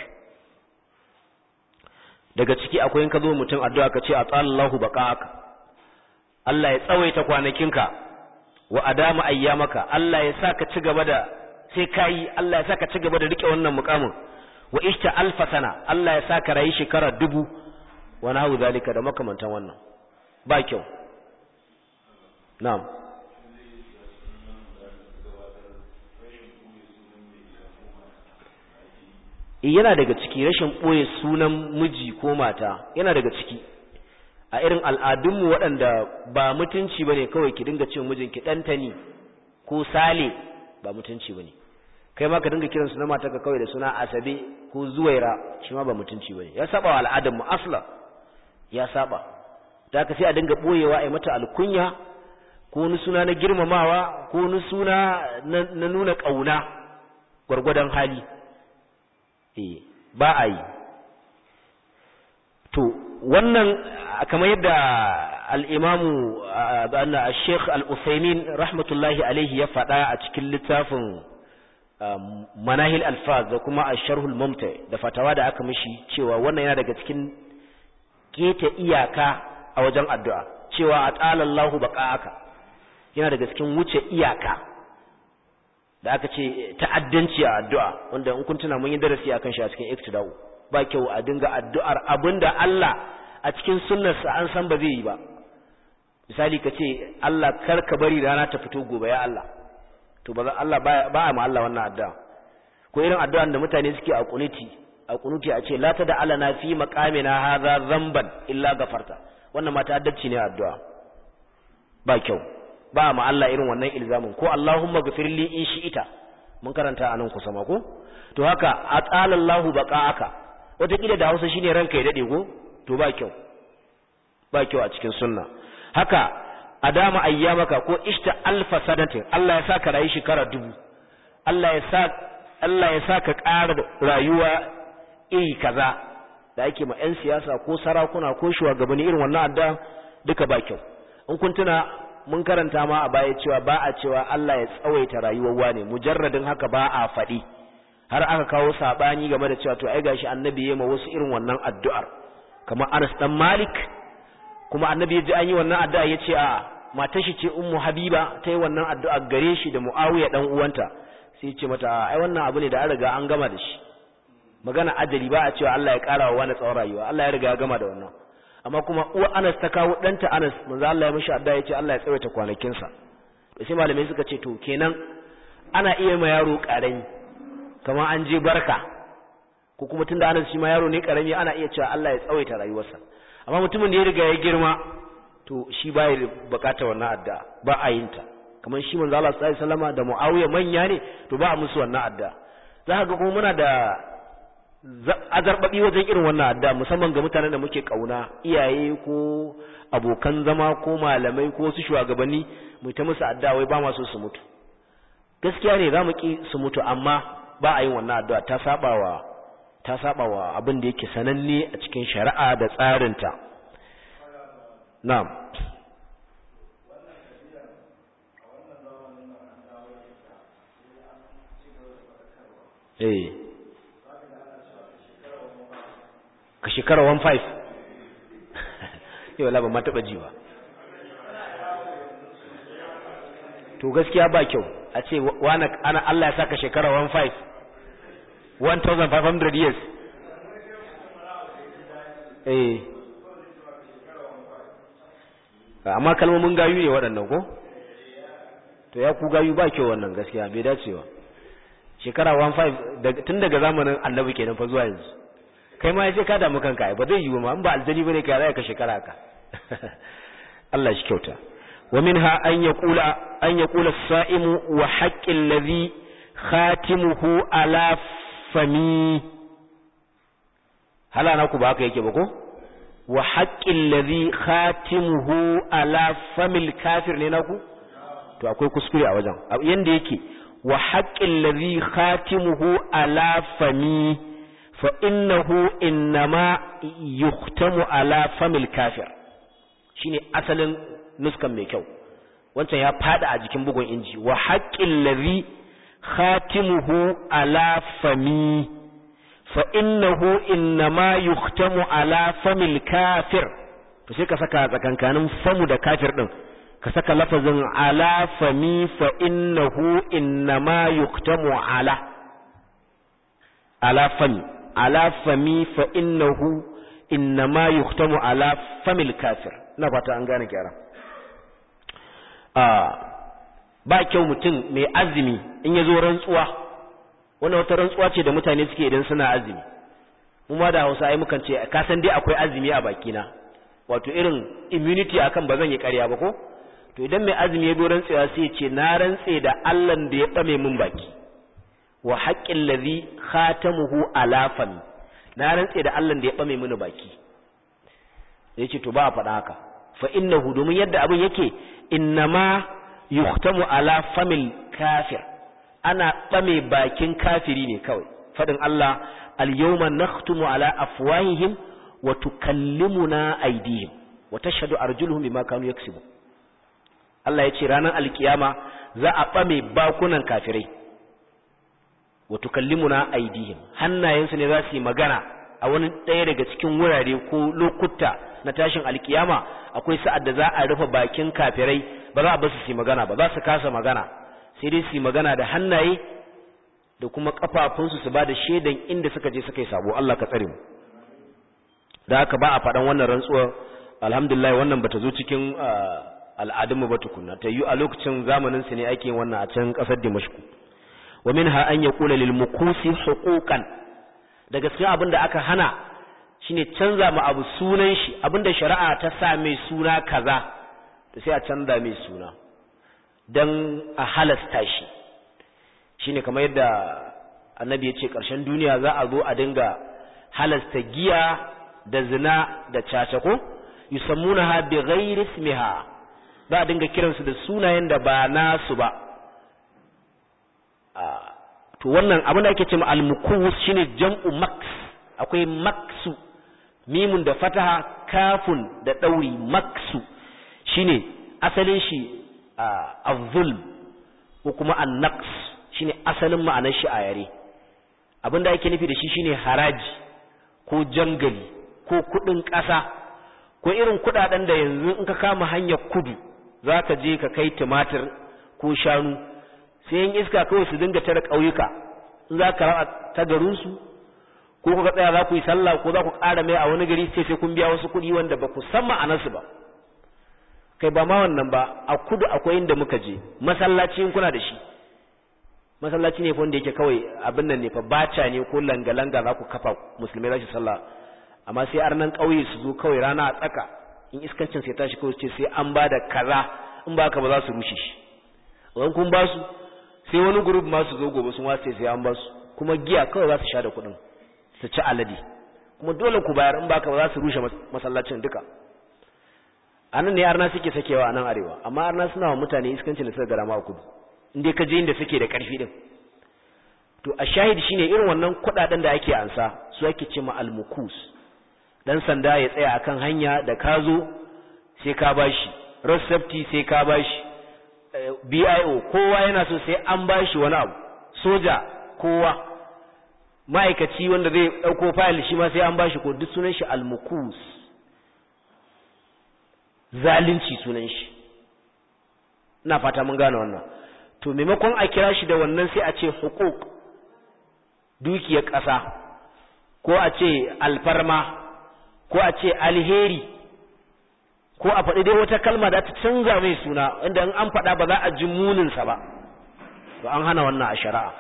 Speaker 2: daga ciki akwai in ka zo mutum addu'a ka ce a tsalallahu baƙa'aka Allah ya tsawaita kwanakinka wa adama ayyamaka Allah ya saka ci gaba da sai kai Allah ya saka ci gaba da rike wannan mukamin wa ishta alfa sana Allah ya saka rayi shekara dubu wa nahu zalika da makamantan wannan ba kyau na'am yana daga ciki rashin ɓoye sunan miji ko mata yana daga ciki a irin al'adunmu waɗanda ba mutunci ba ne kawai ki dinga cewa mijinki ɗantani ko sale ba mutunci ba ne kai ma ka dinga kiran su na matarka kawai da suna asabe ko zuwaira shi ma ba mutunci ba ne ya saba wa al'adunmu asla ya saba ta ka sai a dinga ɓoyewa a yi mata alkunya ko wani suna na girmamawa ko wani suna na nuna ƙauna gwargwadon hali eh ba a yi to wannan kamar yadda al'imamu al-sheikh al-usaimin rahmatullahi alaihi ya faɗa a cikin littafin manahil alfaz da kuma asharhul mumta da fatawa da aka mishi cewa wannan yana daga cikin keta iyaka a wajen addu'a cewa atalallahu baqa'aka yana daga cikin wuce iyaka da aka ce ta'addanci a addu'a wanda in kun tuna mun yi darasi akan shi a cikin iktidau ba kyau a dinga addu'ar abinda Allah a cikin sunnarsa an san ba zai yi ba misali ka ce Allah kar ka bari rana ta fito gobe ya Allah to ba Allah ba a ma Allah wannan addu'a ko irin addu'an da mutane suke a kunuti a kunuti a ce la ta da alana fi maqamina hadha dhanban illa gafarta wannan ma ta'addanci ne addu'a ba kyau ba ma Allah irin wannan ilzamin ko Allahumma ghfirli in shi'ita mun karanta anan kusa ma ko to haka atala Allahu baqa'aka wata kila da Hausa shine ranka ya dade ko to ba kyau ba kyau a cikin sunna haka adama ayyamaka ko ishta alfa sanatin Allah ya saka rayu shekara dubu Allah ya sa Allah ya saka ƙara rayuwa iri kaza da ake ma 'yan siyasa ko sarakuna ko shugabanni irin wannan adda duka ba kyau in kun tuna mun karanta ma a baya cewa ba a cewa Allah ya tsawaita rayuwar wane mujarradin haka ba a faɗi har aka kawo sabani game da cewa to ai gashi annabi ya ma wasu irin wannan addu'ar kamar Anas dan Malik kuma annabi ya ji an yi wannan addu'a ya ce a matar shi ce ummu habiba ta yi wannan addu'a gare shi da muawiya dan uwanta sai ya ce mata ai wannan abu ne da an riga an gama da shi magana ajali ba a cewa Allah ya kara wa wani tsawon rayuwa Allah ya riga ya gama da wannan amma kuma uwa Anas ta kawo danta Anas manzo Allah ya mishi addu'a ya ce Allah ya tsawaita kwanakin sa da sai malamai suka ce to kenan ana iya ma yaro karami kamar an je barka ko kuma tunda Anas shi ma yaro ne karami ana iya cewa Allah ya tsawaita rayuwarsa amma mutumin da ya riga ya girma to shi ba ya bukata wannan addu'a ba a yin ta kamar shi manzo Allah sallallahu alaihi wasallama da Muawiya manya ne to ba a musu wannan addu'a za ka ga kuma muna da azarbabi wajen irin wannan addu'a musamman ga mutanen da muke kauna iyaye ko abokan zama ko malamai ko su shugabanni mu ta musu addu'a wai ba ma so su mutu gaskiya ne za mu ki su mutu amma ba a yin wannan addu'a ta sabawa ta sabawa abin da yake sananne a cikin shari'a da tsarinta na'am eh ka shekara 1.5 yau labar ma taɓa ji ba to gaskiya ba kyau a ce wani ana Allah ya saka shekara 1.5 1500 years eh amma kalmomin gayu ne waɗannan ko to ya ku gayu ba kyau wannan gaskiya bai dacewa shekara 15 tun daga zamanin annabi kenan fa zuwa yanzu kai ma yace ka damu kanka ba zai yiwu ma in ba aljani bane kai zai ka shekara ka Allah shi kyauta wa minha an yaqula an yaqula as-sa'imu wa haqqil ladhi khatimuhu ala fami hala na ku ba haka yake ba ko wa haqqil ladhi khatimuhu ala famil kafir ne naku to akwai kuskure a wajen yanda yake wa haqqil ladhi khatimuhu ala fami fa innahu innama yuhtamu ala famil kafir shine asalin nuskan mai kyau wancan ya fada a jikin bugun inji wa haqqil ladhi khatimuhu ala fami fa innahu innama yuhtamu ala famil kafir to sai ka saka tsakankanin famu da kafir din ka saka lafazin ala fami fa innahu innama yuhtamu ala ala fami ala fami fa innahu innama yuhtamu ala famil kafir ina fata an gane gyara ba kyau mutum mai azumi in ya zo rantsuwa wannan wata rantsuwa ce da mutane suke idan suna azumi mu ma da Hausa ai mukan ce ka san dai akwai azumi a bakina wato irin immunity akan ba zan yi ƙarya ba ko to idan mai azumi ya zo rantsuwa sai ya ce na rantse da Allah da ya tsame min baki wa haqqil ladhi khatamuhu ala fami na rantse da Allah da ya tsame mini baki yace to ba a faɗa haka fa innahu domin yadda abin yake innama yuhtamu ala famil kafir ana ɓame bakin kafiri ne kawai fadin Allah al-yawma nakhtumu ala afwahihim wa tukallimuna aydihim wa tashhadu arjuluhum bima kanu yaksubu Allah yace ranar alkiyama za a ɓame bakunan kafirai wa tukallimuna aidihim hannayensu ne za su yi magana a wani ɗaya daga cikin wurare ko lokuta na tashin alkiyama akwai sa'ad da za a rufe bakin kafirai ba za a basu su yi magana ba za su kasa magana sai dai su yi magana da hannaye da kuma kafafunsu su ba da shaidan inda suka je suka yi sabo Allah ka tsare mu da haka ba a faɗan wannan rantsuwar alhamdulillah wannan bata zo cikin al'adunmu ba tukunna ta yi a lokacin zamanin su ne ake yin wannan a can ƙasar Dimashku wa minha an yaqula lil mukusi huquqan da gaskiya abin da aka hana shine canza ma abu sunan shi abinda shari'a ta sa mai suna kaza to sai a canza mai suna dan a halasta shi shine kamar yadda annabi ya ce ƙarshen duniya za a zo a dinga halasta giya da zina da caca ko yusammunaha bi ghairi ismiha za a dinga kiransu da sunayen da ba nasu ba to wannan abin da ake cewa al-mukus shine jam'u max akwai maksu mimun da fataha kafun da dauri maksu shine asalin shi az-zulm ko kuma an-naqs shine asalin ma'anar shi a yare abin da ake nufi da shi shine haraji ko jangali ko kudin ƙasa ko irin kudaden da yanzu in ka kama hanyar kudu zaka je ka kai tumatir ko shanu sai yin iska kawai su dinga tare ƙauyuka in za ka raba ta garinsu ko kuka tsaya za ku yi sallah ko za ku ƙara mai a wani gari sai sai kun biya wasu kuɗi wanda ba ku san ma'anarsu ba kai ba ma wannan ba a kudu akwai inda muka je masallaci in kuna da shi masallaci ne wanda yake kawai abin nan ne fa baca ne ko langa-langa za ku kafa musulmai za su sallah amma sai arnan ƙauye su zo kawai rana a tsaka in iskancin sai tashi kawai ce sai an ba da kaza in ba ka ba za su rushe shi wani kun ba su sai wani group ma su zo gobe sun wace sai an ba su kuma giya kawai za su sha da kuɗin su ci alade kuma dole ku bayar in baka ba za su rushe masallacin duka anan ne arna suke sakewa a nan arewa amma arna suna wa mutane iskancin da suka gara ma kudu inda ka je inda suke da karfi din to a shahid shine irin wannan kuɗaɗen da ake ansa su ake ce ma almukus dan sanda ya tsaya akan hanya da ka zo sai ka bashi road safety sai ka bashi BIO kowa yana so sai an bashi wani abu soja kowa ma'aikaci wanda zai dauko file shi ma sai an bashi ko duk sunan shi almukus zalunci sunan shi ina fata mun gane wannan to maimakon a kira shi da wannan sai a ce hukuk dukiyar ƙasa ko a ce alfarma ko a ce alheri ko a faɗi dai wata kalma da ta canza mai suna inda in an faɗa ba za a ji muninsa ba to an hana wannan a shari'a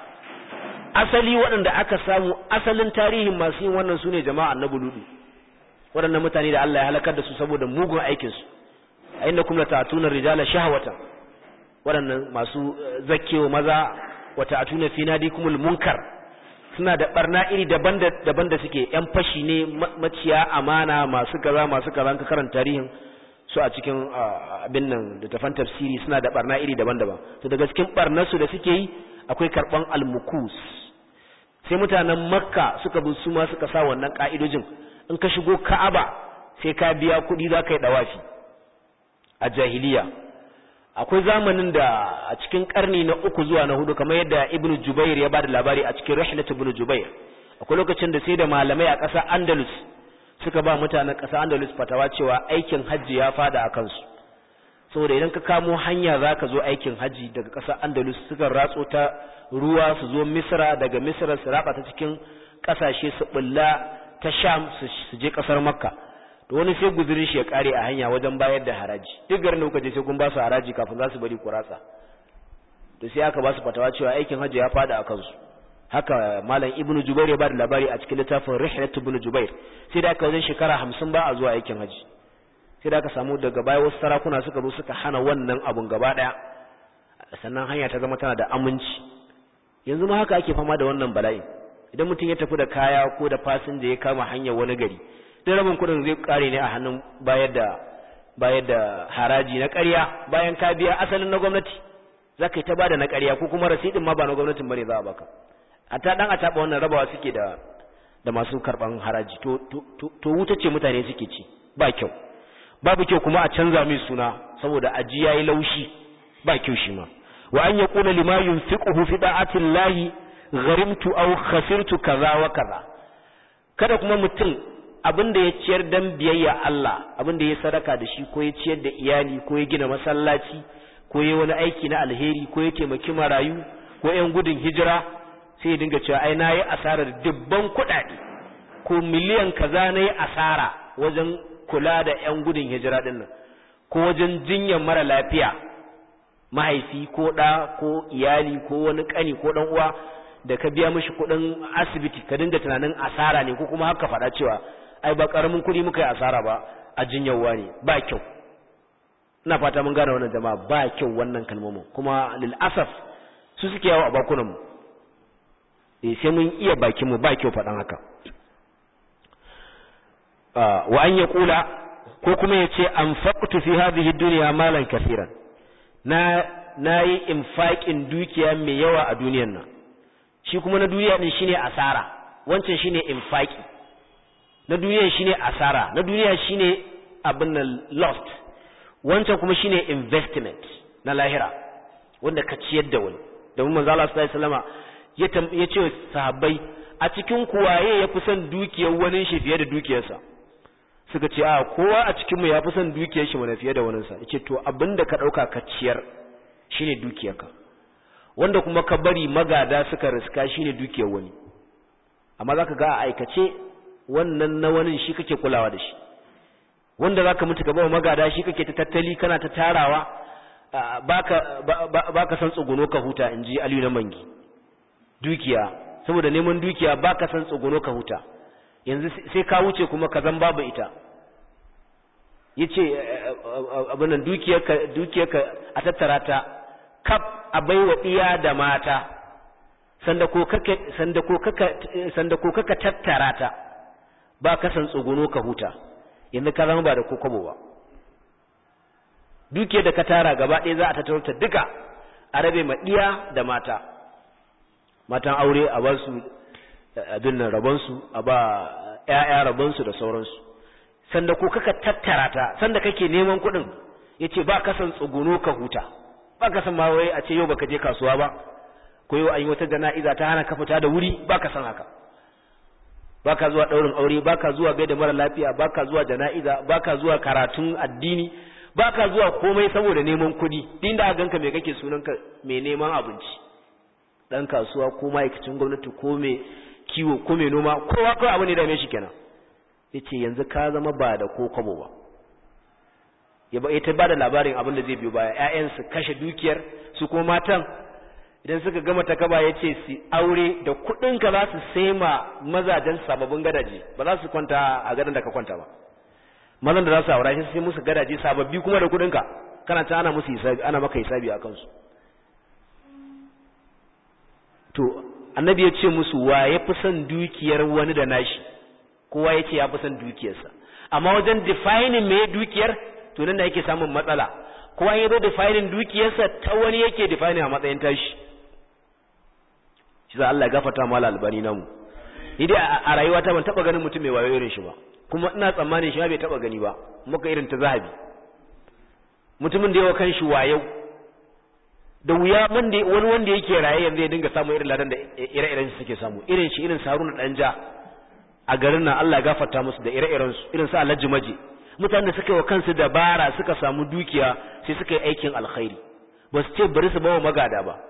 Speaker 2: asali waɗanda aka samu asalin tarihin masu yin wannan su ne jama'a na buludu waɗannan mutane da Allah ya halakar da su saboda mugun aikinsu a inda kuma ta'atuna rijala shahwatan waɗannan masu zakkewa maza wa ta'atuna fi nadikumul munkar suna da barna iri daban da suke yan fashi ne maciya amana masu kaza masu kaza ka karanta tarihin su a cikin abin nan da tafan tafsiri suna da barna iri daban-daban to daga cikin barnarsu da suke yi akwai karban almukus sai mutanen makka suka bi su ma suka sa wannan ka'idojin in ka shigo ka'aba sai ka biya kuɗi za ka yi dawafi a jahiliya akwai zamanin da a cikin karni na uku zuwa na hudu kamar yadda ibnu jubair ya bada labari a cikin rihlat ibnu jubair akwai lokacin da sai da malamai a ƙasar andalus suka ba mutanen ƙasar andalus fatawa cewa aikin hajji ya fada a kansu saboda idan ka kamo hanya za ka zo aikin hajji daga ƙasar andalus suka ratso ta ruwa su zo misra daga misra su raba ta cikin ƙasashe su bulla ta sham su je ƙasar makka to wani sai guzurin shi ya kare a hanya wajen bayar da haraji duk garin da kuka je sai kun ba su haraji kafin za su bari ku ratsa to sai aka ba su fatawa cewa aikin hajji ya fada a kansu haka malam ibnu jubair ya bada labari a cikin littafin rihlat ibnu jubair sai da aka wajen shekara hamsin ba a zuwa aikin hajji sai da aka samu daga baya wasu sarakuna suka zo suka hana wannan abun gaba daya sannan hanya ta zama tana da aminci yanzu ma haka ake fama da wannan bala'in idan mutum ya tafi da kaya ko da fasinja ya kama hanyar wani gari duk rabin kudin zai kare ne a hannun bayar da bayar da haraji na ƙarya bayan ka biya asalin na gwamnati za ka yi ta bada na ƙarya ko kuma rasidin ma ba na gwamnatin bane za a baka a ta dan a taɓa wannan rabawa suke da da masu karɓan haraji to to wuta ce mutane suke ci ba kyau babu kyau kuma a canza mai suna saboda aji yayi laushi ba kyau shi ma wa an yaqula lima yunfiquhu fi da'ati llahi gharimtu aw khasirtu kaza wa kaza kada kuma mutum abin da ya ciyar dan biyayya Allah abin da ya sadaka da shi ko ya ciyar da iyali ko ya gina masallaci ko ya wani aiki na alheri ko ya taimaki marayu ko yan gudun hijira sai ya dinga cewa ai nayi asarar dubban kuɗaɗe ko miliyan kaza nayi asara wajen kula da yan gudun hijira din nan ko wajen jinyar mara lafiya mahaifi ko ɗa ko iyali ko wani ƙani ko ɗan uwa da ka biya mishi kuɗin asibiti ka dinga tunanin asara ne ko kuma haka faɗa cewa ai ba ƙaramin kuɗi muka yi asara ba a jinyarwa ne ba kyau ina fata mun gane wannan jama'a ba kyau wannan kalmomin kuma lil asaf su suke yawo a bakunan mu eh sai mun iya bakin mu ba kyau faɗan haka wa an ya kula ko kuma ya ce anfaqtu fi hadhihi dunya malan kaseeran na nayi infaqin dukiya mai yawa a duniyar nan shi kuma na duniya din shine asara wancan shine infaqi na duniya shine asara na duniya shine abin nan lost wancan kuma shine investment na lahira wanda ka ciyar da wani domin manzo Allah sallallahu alaihi wasallama ya ce sahabbai a cikin kuwaye ya fi son dukiyar wani shi fiye da dukiyarsa suka ce a kowa a cikin mu ya fi son dukiyar shi mana fiye da waninsa yace to abinda ka dauka ka ciyar shine dukiyarka wanda kuma ka bari magada suka riska shine dukiyar wani amma zaka ga a aikace wannan na wani shi kake kulawa da shi wanda zaka mutu ka ba magada shi kake ta tattali kana ta tarawa baka baka san tsuguno ka huta inji Aliyu na mangi dukiya saboda neman dukiya baka san tsuguno ka huta yanzu sai ka wuce kuma ka zan babu ita yace abinan dukiyarka dukiyarka a tattara ta kaf a baiwa iya da mata sanda ko kaka sanda ko kaka sanda ko kaka tattara ta ba ka san tsuguno ka huta yanzu ka zama ba da kokobo ba dukiyar da ka tara gaba ɗaya za a tattaro ta duka a rabe ma iya da mata matan aure a ba su abin nan rabonsu a ba ‘ya'ya rabonsu da sauransu sanda ko kaka tattara ta sanda kake neman kuɗin ya ce ba kasan tsuguno ka huta ba kasan ma wai a ce yau baka je kasuwa ba ko yau an yi wata jana'iza ta hana ka fita da wuri ba ka san haka ba ka zuwa ɗaurin aure ba ka zuwa gaida mara lafiya ba ka zuwa jana'iza ba ka zuwa karatun addini ba ka zuwa komai saboda neman kuɗi din da ganka mai kake sunanka mai neman abinci dan kasuwa ko ma'aikacin gwamnati ko mai kiwo ko mai noma kowa kawai abu ne da mai shi kenan yace yanzu ka zama ba da ko kwabo ba ya ba ita ba da labarin abin da zai biyo baya ƴaƴan su kashe dukiyar su kuma matan idan suka gama ta kaba yace su aure da kuɗin ka za su sai ma mazajen sababbin gadaje ba za su kwanta a gadon da ka kwanta ba mazan da za su aura shi sai musu gadaje sababbi kuma da kuɗin ka kana ta ana musu hisabi ana maka hisabi a kansu to annabi ya ce musu wa ya fi son dukiyar wani da nashi kowa ya ce ya fi son dukiyarsa amma wajen defining me dukiyar to nan da yake samun matsala kowa ya zo defining dukiyarsa ta wani yake defining a matsayin tashi shi za Allah ya gafarta mala albani namu ni dai a rayuwata ban taba ganin mutum mai wayo irin shi ba kuma ina tsammanin shi bai taba gani ba muka irin ta zahabi mutumin da yawa kan shi wayo da wuya wani wanda yake raye yanzu ya dinga samun irin ladan da ire-iren su suke samu irin shi irin saruna danja a garin nan Allah ya gafarta musu da ire-iren su irin su Alhaji Maje mutanen da suka yi wa kansu dabara suka samu dukiya sai suka yi aikin alkhairi ba su ce bari su bawa magada ba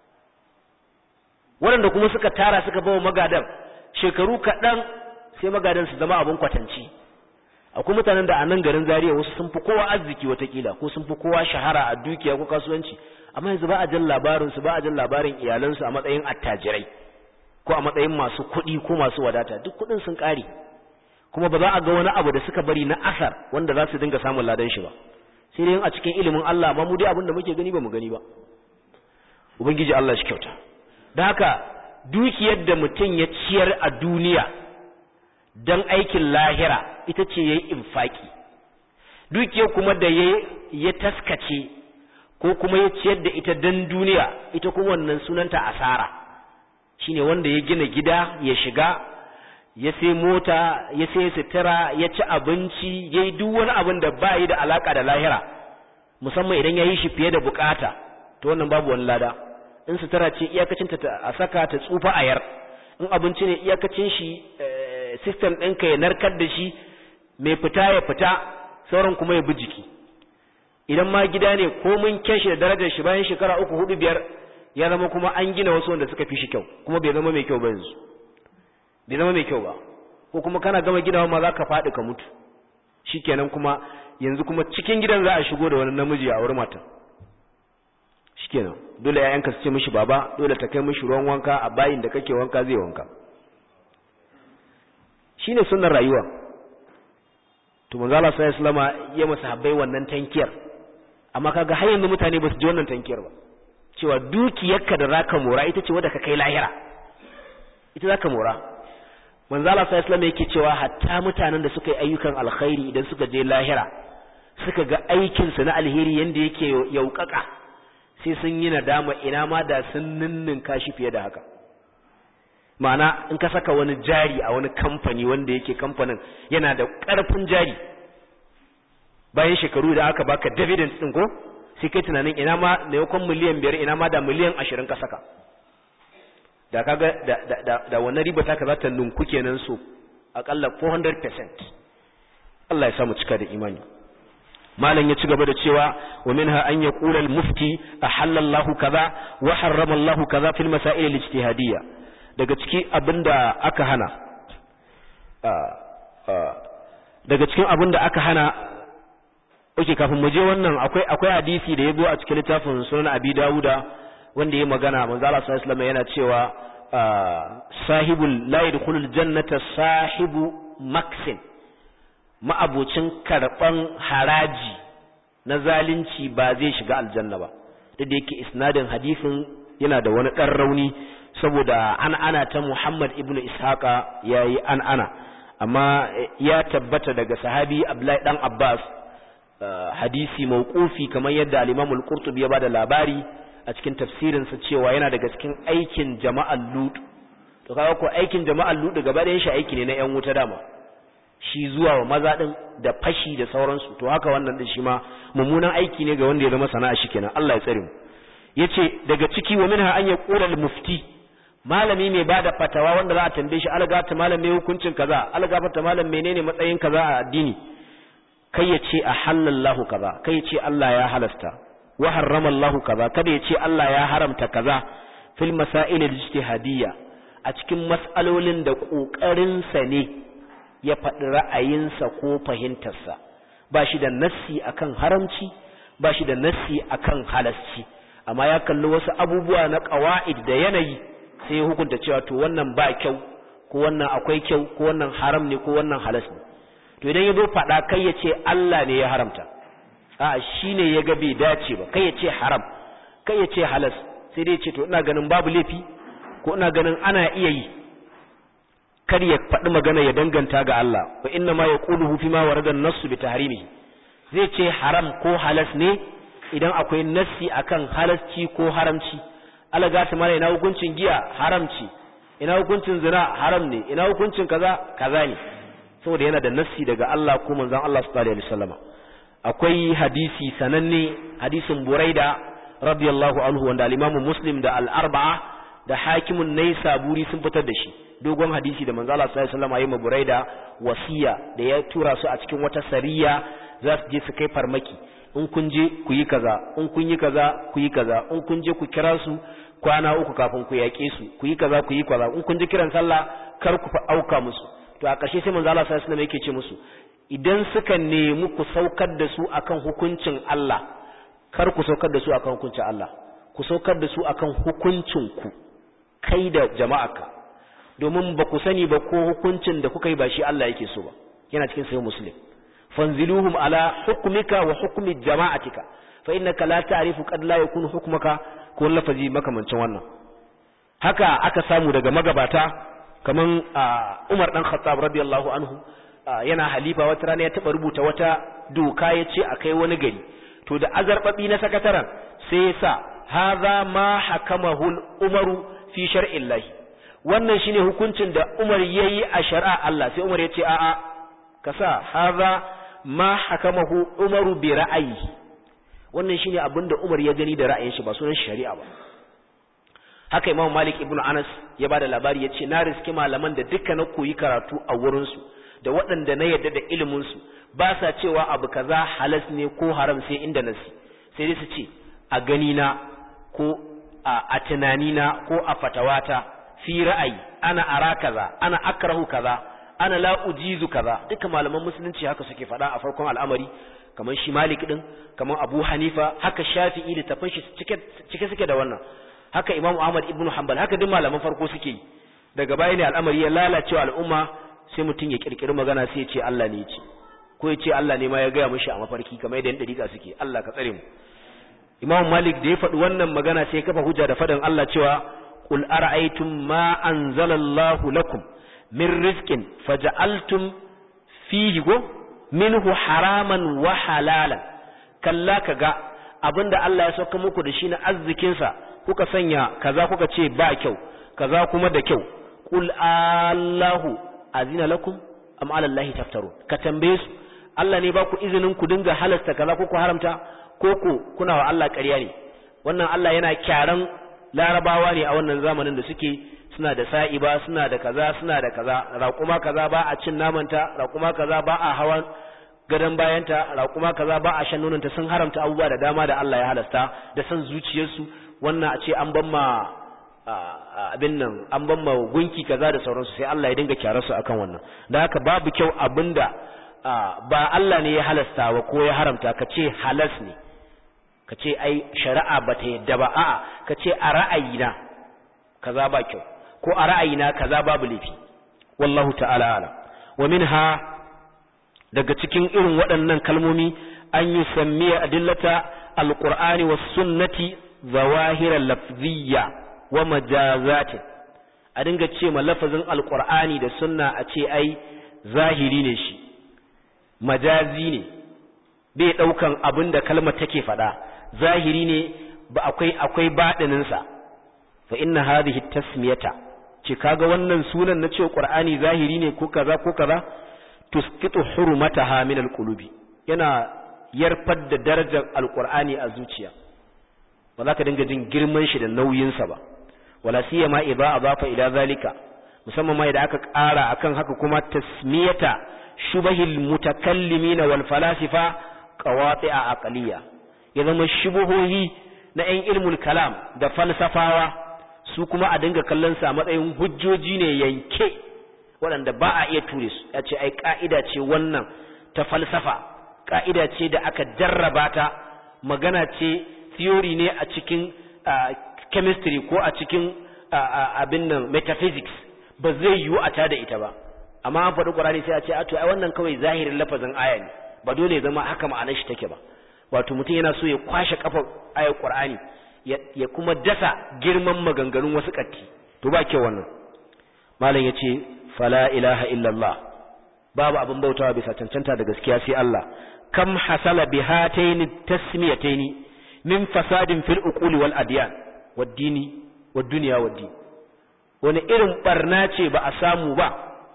Speaker 2: waɗanda kuma suka tara suka bawa magadan shekaru kaɗan sai magadan su zama abin kwatanci akwai mutanen da a nan garin Zaria wasu sun fi kowa arziki watakila ko sun fi kowa shahara a dukiya ko kasuwanci amma yanzu ba a jin labarin su ba a jin labarin iyalansu a matsayin attajirai ko a matsayin masu kuɗi ko masu wadata duk kuɗin sun ƙare kuma ba za a ga wani abu da suka bari na asar wanda za su dinga samun ladan shi ba sai dai a cikin ilimin Allah ma mu dai abin da muke gani ba mu gani ba ubangiji Allah shi kyauta da haka dukiyar da mutum ya ciyar a duniya dan aikin lahira ita ce yayi infaki dukiyar kuma da ya taskace ko kuma ya ciyar da ita dan duniya ita kuma wannan sunanta asara shine wanda ya gina gida ya shiga ya sai mota ya sai sutura ya ci abinci ya yi duk wani abin da ba yi da alaka da lahira musamman idan ya yi shi fiye da bukata to wannan babu wani lada in sutura ce iyakacin ta a saka ta tsufa a yar in abinci ne iyakacin shi system ɗinka ya narkar da shi mai fita ya fita sauran kuma ya bi jiki idan ma gida ne ko mun kyan shi da darajar shi bayan shekara uku hudu biyar ya zama kuma an gina wasu wanda suka fi shi kyau kuma bai zama mai kyau ba yanzu bai zama mai kyau ba ko kuma kana gama ginawa ma za ka faɗi ka mutu shikenan kuma yanzu kuma cikin gidan za a shigo da wani namiji a wurin matan shikenan dole ƴaƴanka su ce mishi baba dole ta kai mishi ruwan wanka a bayin da kake wanka zai wanka shine sunnar rayuwa to manzo Allah sallallahu alaihi wasallam ya masa habbai wannan tankiyar amma kaga har yanzu mutane ba su ji wannan tankiyar ba cewa dukiyarka da zaka mora ita ce wadda ka kai lahira ita zaka mora manzo Allah sallallahu alaihi wasallam yake cewa hatta mutanen da suka yi ayyukan alkhairi idan suka je lahira suka ga aikin su na alheri yanda yake yaukaka sai sun yi nadama ina ma da sun ninninka shi fiye da haka ma'ana in ka saka wani jari a wani kamfani wanda yake kamfanin yana da ƙarfin jari bayan shekaru da aka baka dividend din ko sai kai tunanin ina ma da yakon miliyan biyar ina ma da miliyan ashirin ka saka da kaga da da da, da wannan riba taka za ta nunku kenan so akalla 400% Allah ya samu cika da imani malam ya ci gaba da cewa wa minha an yaqula al-mufti ahalla Allahu kaza wa harrama Allahu kaza fil masail al-ijtihadiyya daga ciki abinda aka hana daga cikin abinda aka hana oke kafin mu je wannan akwai akwai hadisi da yazo a cikin littafin sunan abi dauda wanda ya magana manzo Allah sallallahu alaihi yana cewa sahibul la yadkhulul jannata sahibu maksin ma'abocin karban haraji na zalunci ba zai shiga aljanna ba duk da yake isnadin hadisin yana da wani dan rauni saboda an ana ta Muhammad ibn Ishaqa yayi an ana amma ya tabbata daga sahabi Abdullahi dan Abbas hadisi mauqufi kamar yadda al-Imam al-Qurtubi ya bada labari a cikin tafsirin sa cewa yana daga cikin aikin jama'al Lut to kaga ko aikin jama'al Lut gaba da shi aiki ne na ƴan wuta dama shi zuwa wa maza din da fashi da sauransu to haka wannan din shi ma mummunan aiki ne ga wanda ya zama sana'a shi kenan Allah ya tsare mu yace daga ciki wa minha an yaqula al-mufti malami mai bada fatawa wanda za a tambaye shi algata malam mai hukuncin kaza algata malam menene matsayin kaza a addini kai ya ce ahallallahu kaza kai ya ce Allah ya halasta wa harrama Allah kaza kada ya ce Allah ya haramta kaza fil masail al-ijtihadiyya a cikin mas'alolin da kokarin sa ne ya faɗi ra'ayinsa ko fahimtarsa ba shi da nassi akan haramci ba shi da nassi akan halasci amma ya kalli wasu abubuwa na qawaid da yanayi sai ya hukunta cewa to wannan ba kyau ko wannan akwai kyau ko wannan haram ne ko wannan halas ne to idan ya zo faɗa kai ya ce Allah ne ya haramta a shi ne ya ga bai dace ba kai ya ce haram kai ya ce halas sai dai ce to ina ganin babu laifi ko ina ganin ana iya yi kar ya faɗi magana ya danganta ga Allah wa inna ma yaquluhu fi ma warada an-nass bi tahrimihi zai ce haram ko halas ne idan akwai nassi akan halasci ko haramci Allah gata mana ina hukuncin giya haramci ina hukuncin zina haram ne ina hukuncin kaza kaza ne saboda yana da nassi daga Allah ko manzon Allah sallallahu alaihi wasallama akwai hadisi sananne hadisin Buraida radiyallahu anhu wanda al-Imam Muslim da al-Arba'a da Hakimun Naisaburi sun fitar da shi dogon hadisi da manzon Allah sallallahu alaihi wasallama yayin Buraida wasiya da ya tura su a cikin wata sariya za su je su kai farmaki in kun je ku yi kaza in kun yi kaza ku yi kaza in kun je ku kira su kwana uku kafin ku yaƙe su ku yi kaza ku yi kaza in kun ji kiran sallah kar ku fa auka musu to a ƙarshe sai manzo Allah sallallahu alaihi wasallam yake ce musu idan suka nemi ku saukar da su akan hukuncin Allah kar ku saukar da su akan hukuncin Allah ku saukar da su akan hukuncin ku kai da jama'aka domin ba ku sani ba ko hukuncin da kuka yi ba shi Allah yake so ba yana cikin sahih muslim fanziluhum ala hukmika wa hukmi jama'atika fa innaka la ta'rifu qad la yakunu hukmuka ko lafazi makamancin wannan haka aka samu daga magabata kaman Umar dan Khattab radiyallahu anhu yana halifa wata rana ya taba rubuta wata doka yace akai wani gari to da azarbabi na sakataren sai ya sa hadha ma hakamahu umaru fi shar'illahi wannan shine hukuncin da Umar yayi a shari'a Allah sai Umar yace a'a kasa hadha ma hakamahu umaru bi ra'ayi wannan shine abinda Umar ya gani da ra'ayin shi ba sunan shari'a ba haka Imam Malik ibn Anas ya bada labari yace na riski malaman da duka na koyi karatu a wurin su da waɗanda na yadda da ilimin su ba sa cewa abu kaza halas ne ko haram sai inda nasi sai dai su ce a gani na ko a tunani na ko a fatawata fi ra'ayi ana ara kaza ana akrahu kaza ana la ujizu kaza duka malaman musulunci haka suke faɗa a farkon al'amari kamar shi Malik din kamar Abu Hanifa haka Shafi'i da tafin shi cike cike suke da wannan haka Imam Ahmad ibn Hanbal haka duk malaman farko suke yi daga baya ne al'amari ya lalace al'umma sai mutum ya kirkiri magana sai ya ce Allah ne ya ce ko ya ce Allah ne ma ya gaya mishi a mafarki kamar yadda dariƙa suke Allah ka tsare mu Imam Malik da ya faɗi wannan magana sai ya kafa hujja da faɗin Allah cewa qul ara'aytum ma anzalallahu lakum min rizqin faja'altum fihi go minhu haraman wa halalan kalla kaga abinda Allah ya sauka muku da shi na arzikin sa kuka sanya kaza kuka ce ba kyau kaza kuma da kyau qul Allahu azina lakum am ala Allahi taftarun ka tambaye su Allah ne ba ku izinin ku dinga halasta kaza ko ku haramta ko ku kuna wa Allah ƙarya ne wannan Allah yana kyaran larabawa ne a wannan zamanin da suke suna da sa'iba suna da kaza suna da kaza raƙuma kaza ba a cin namanta raƙuma kaza ba a hawan gadon bayanta raƙuma kaza ba a shan nonanta sun haramta abubuwa da dama da Allah ya halasta da san zuciyarsu wannan a ce an ban ma abin nan an ban ma gunki kaza da sauransu sai Allah ya dinga kyara su akan wannan da haka babu kyau abinda ba Allah ne ya halasta ba ko ya haramta ka ce halas ne ka ce ai shari'a ba ta yadda ba a'a ka ce a ra'ayina kaza ba kyau ko a ra'ayina kaza babu laifi wallahu ta'ala ala wa minha daga cikin irin waɗannan kalmomi an yi sammiya adillata alqur'ani was sunnati zawahira lafziyya wa majazatin a dinga ce ma lafazin alqur'ani da sunna a ce ai zahiri ne shi majazi ne bai daukan abin da kalmar take faɗa zahiri ne ba akwai akwai baɗininsa fa inna hadhihi tasmiyata ce kaga wannan sunan na cewa qur'ani zahiri ne ko kaza ko kaza tusqitu hurmataha min alqulubi yana yarfar da darajar alqur'ani a zuciya ba za ka dinga jin girman shi da nauyin sa ba wala siyama idza adafa ila zalika musamman ma idan aka ƙara akan haka kuma tasmiyata shubahil mutakallimina wal falasifa qawati'a aqliya ya zama shubuhohi na 'yan ilmul kalam da falsafawa su kuma a dinga kallon sa matsayin hujjoji ne yanke waɗanda ba a iya ture su ya ce ai ka'ida ce wannan ta falsafa ka'ida ce da aka jarraba ta magana ce theory ne a cikin chemistry ko a cikin abin nan metaphysics ba zai yiwu a tada ita ba amma an faɗi ƙwararri sai a ce a to ai wannan kawai zahirin lafazin aya ne ba dole ya zama haka ma'anar shi take ba wato mutum yana so ya kwashe kafa ayar Qur'ani ya kuma dasa girman maganganun wasu katti to ba kyau wannan malam yace fala ilaha illallah babu abin bautawa bisa cancanta da gaskiya sai Allah kam hasala bi hataini tasmiyataini min fasadin fil uquli wal adyan wad dini wad dunya wad din wani irin barna ce ba a samu ba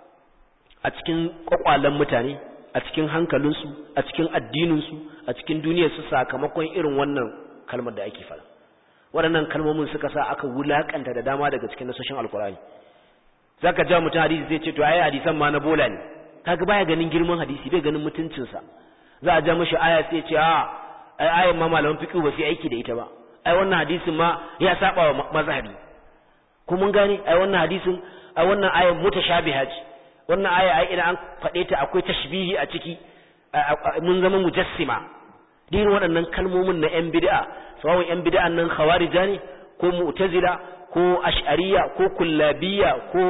Speaker 2: a cikin kwakwalan mutane a cikin hankalinsu a cikin addininsu a cikin duniyarsu sakamakon irin wannan kalmar da ake fara waɗannan kalmomin suka sa aka wulakanta da dama daga cikin nasoshin alkurani zaka ja mutum hadisi zai ce to ai hadisan ma na bola ne kaga baya ganin girman hadisi bai ganin mutuncinsa za a ja mashi aya sai ce a ai ayan ma malaman fiqh ba sai aiki da ita ba ai wannan hadisin ma ya saba wa mazhabi ko mun gane ai wannan hadisin ai wannan ayan mutashabiha ce wannan aya ai idan an faɗe ta akwai tashbihi a ciki mun zama mujassima din waɗannan kalmomin na yan bid'a sawon yan bid'an nan khawarija ne ko mu'tazila ko ash'ariya ko kullabiyya ko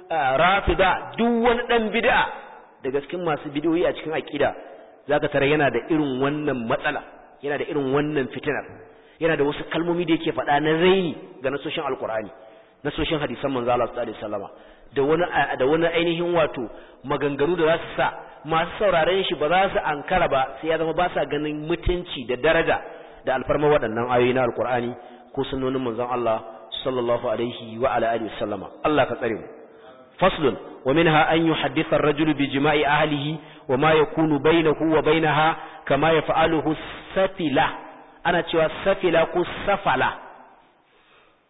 Speaker 2: rafida duk wani dan bid'a daga cikin masu bid'o'i a cikin aqida zaka tare yana da irin wannan matsala yana da irin wannan fitinar yana da wasu kalmomi da yake faɗa na raini ga nasoshin alqur'ani nasoshin hadisan manzo Allah sallallahu alaihi wasallama da wani da wani ainihin wato maganganu da za su sa masu sauraren shi ba za su ankara ba sai ya zama ba sa ganin mutunci da daraja da alfarma waɗannan ayoyi na alkur'ani ko sunnonin manzon Allah sallallahu alaihi wa ala alihi wasallama Allah ka tsare mu faslun wa minha an yuhadditha ar-rajul bi jima'i ahlihi wa ma yakunu bainahu wa bainaha kama yaf'aluhu safila ana cewa safila ko safala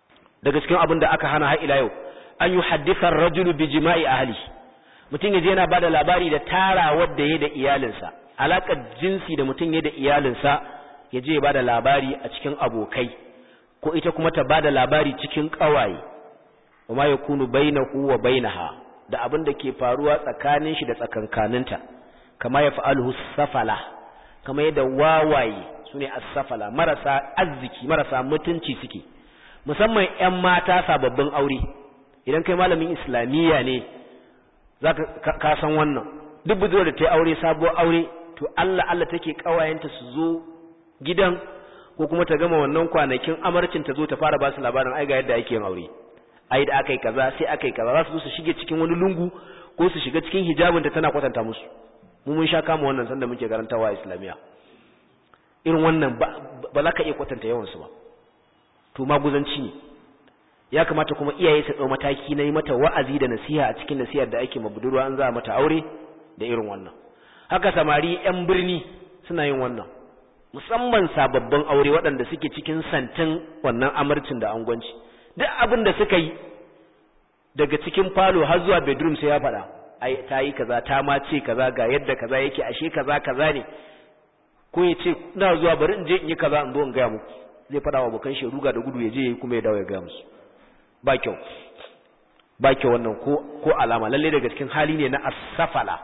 Speaker 2: daga cikin abin da aka hana har ila yau an yi haddisar rajulu bi jima'i ahli mutum yaje yana bada labari da tara wadda ya da iyalinsa alakar jinsi da mutum ya da iyalinsa yaje ya bada labari a cikin abokai ko ita kuma ta bada labari cikin kawaye kuma ya kunu bainahu wa bainaha da abin da ke faruwa tsakanin shi da tsakankaninta kama ya fa'aluhu safala kama yadda wawaye sune as-safala marasa arziki marasa mutunci suke musamman ƴan mata sababbin aure idan kai malamin islamiyya ne zaka ka san wannan duk budurwar da ta yi aure sabuwar aure to Allah Allah take kawayenta su zo gidan ko kuma ta gama wannan kwanakin amarcin ta zo ta fara ba su labarin ai ga yadda ake yin aure ai da akai kaza sai akai kaza za su zo su shige cikin wani lungu ko su shiga cikin hijabin ta tana kwatanta musu mu mun sha kama wannan sanda muke karantawa a islamiyya irin wannan ba za ka iya kwatanta yawan su ba to maguzanci ne ya kamata kuma iyaye su ɗau mataki na yi mata wa'azi da nasiha a cikin nasihar da ake mabudurwa an za mata aure da irin wannan haka samari 'yan birni suna yin wannan musamman sababbin aure waɗanda suke cikin santin wannan amarcin da angwanci duk abin da suka yi daga cikin falo har zuwa bedroom sai ya faɗa ai ta yi kaza ta ma ce kaza ga yadda kaza yake ashe kaza kaza ne ko ya ce ina zuwa bari in je in yi kaza in zo in gaya muku zai faɗa wa abokan shi ruga da gudu ya je ya yi kuma ya dawo ya gaya musu ba kyau ba kyau wannan ko ko alama lalle daga cikin hali ne na asafala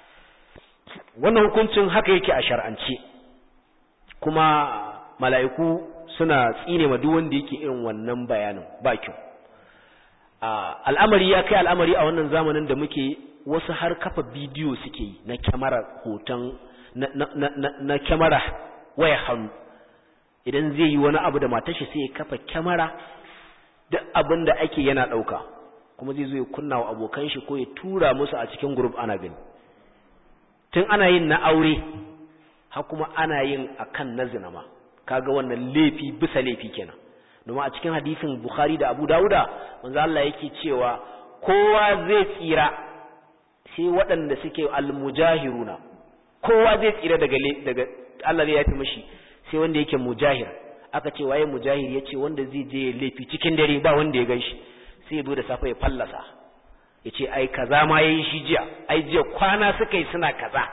Speaker 2: wannan hukuncin haka yake a shar'ance kuma mala'iku suna tsine ma duk wanda yake irin wannan bayanin ba kyau al'amari ya kai al'amari a wannan zamanin da muke wasu har kafa bidiyo suke yi na kyamara hoton na, na, na, na kyamara waya hannu idan zai yi wani abu da matashi sai ya kafa kyamara duk abin da ake yana ɗauka kuma zai zo ya kunna wa abokan shi ko ya tura musu a cikin group ana gani tun ana yin na aure har kuma ana yin akan na zina ma kaga wannan laifi bisa laifi kenan domin a cikin hadisin Bukhari da Abu Dawuda manzo Allah yake cewa kowa zai tsira sai waɗanda suke almujahiruna kowa zai tsira daga daga Allah zai yafi mishi sai wanda yake mujahir aka ce waye mujahir yace wanda zai je laifi cikin dare ba wanda ya ganshi sai ya zo da safe ya fallasa yace ai kaza ma yayi shi jiya ai jiya kwana suka yi suna kaza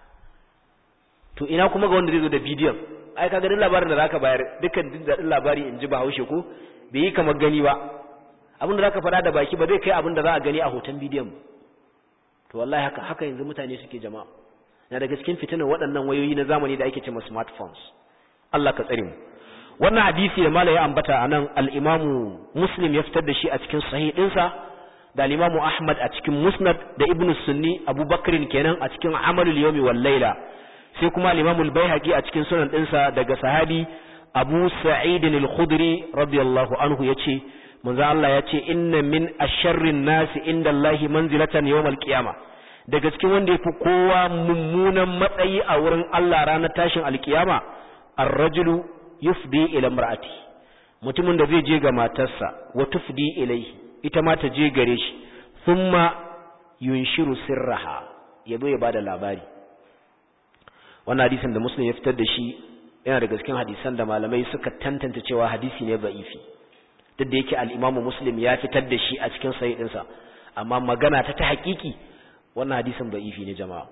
Speaker 2: to ina kuma ga wanda zai zo da bidiyon ai kaga din labarin da zaka bayar dukkan din da labari in ji Bahaushe ko bai yi kamar gani ba abin da zaka faɗa da baki ba zai kai abin da za a gani a hoton bidiyon to wallahi haka haka yanzu mutane suke jama'a na daga cikin fitinan waɗannan wayoyi na zamani da ake cewa smartphones Allah ka tsare mu wannan hadisi da malai ya ambata anan al-Imam Muslim ya fitar da shi a cikin sahih ɗinsa da al-Imam Ahmad a cikin Musnad da Ibn Sunni Abu Bakr kenan a cikin Amalul Yawmi wal Layla sai kuma al-Imam al-Baihaqi a cikin sunan ɗinsa daga sahabi Abu Sa'id al-Khudri radiyallahu anhu yace manzo Allah yace inna min asharrin nasi inda Allah manzilatan yawm al-qiyama daga cikin wanda yafi kowa mummunan matsayi a wurin Allah ranar tashin al-qiyama ar-rajulu yufdi ila imra'ati mutumin da zai je ga matarsa wa tufdi ilayhi ita ma ta je gare shi thumma yunshiru sirraha yazo ya bada labari wannan hadisin da muslim ya fitar da shi yana daga cikin hadisan da malamai suka tantance cewa hadisi ne ba'ifi duk da yake al-imamu muslim ya fitar da shi a cikin sahih ɗinsa amma magana ta ta hakiki wannan hadisin ba'ifi ne jama'a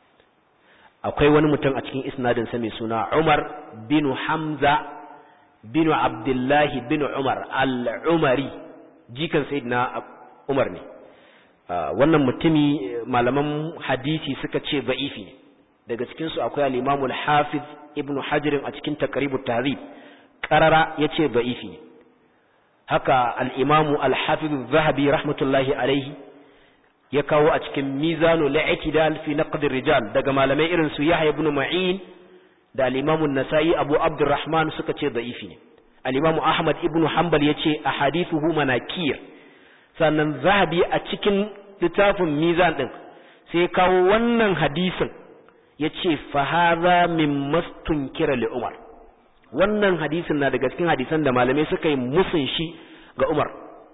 Speaker 2: akwai wani mutum a cikin isnadin sa mai suna Umar bin Hamza bin Abdullah bin Umar al-Umari jikan sayyidina Umar ne wannan mutumi malaman hadisi suka ce ba'ifi ne daga cikinsu akwai al-Imam al-Hafiz Ibn Hajar a cikin Taqribut Tahdhib qarara yace da'ifi ne haka al-Imam al-Hafiz Az-Zahabi rahmatullahi alayhi ya kawo a cikin Mizanul I'tidal fi Naqd ar-Rijal daga malamai irin su Yahya ibn Ma'in da al-Imam an-Nasa'i Abu Abdurrahman suka ce da'ifi ne al-Imam Ahmad ibn Hanbal yace ahadithuhu manakir sannan Zahabi a cikin littafin Mizan din sai kawo wannan hadisin ya ce fahaza min mastun kira li umar wannan hadisin na daga cikin hadisan da malamai suka yi musun shi ga umar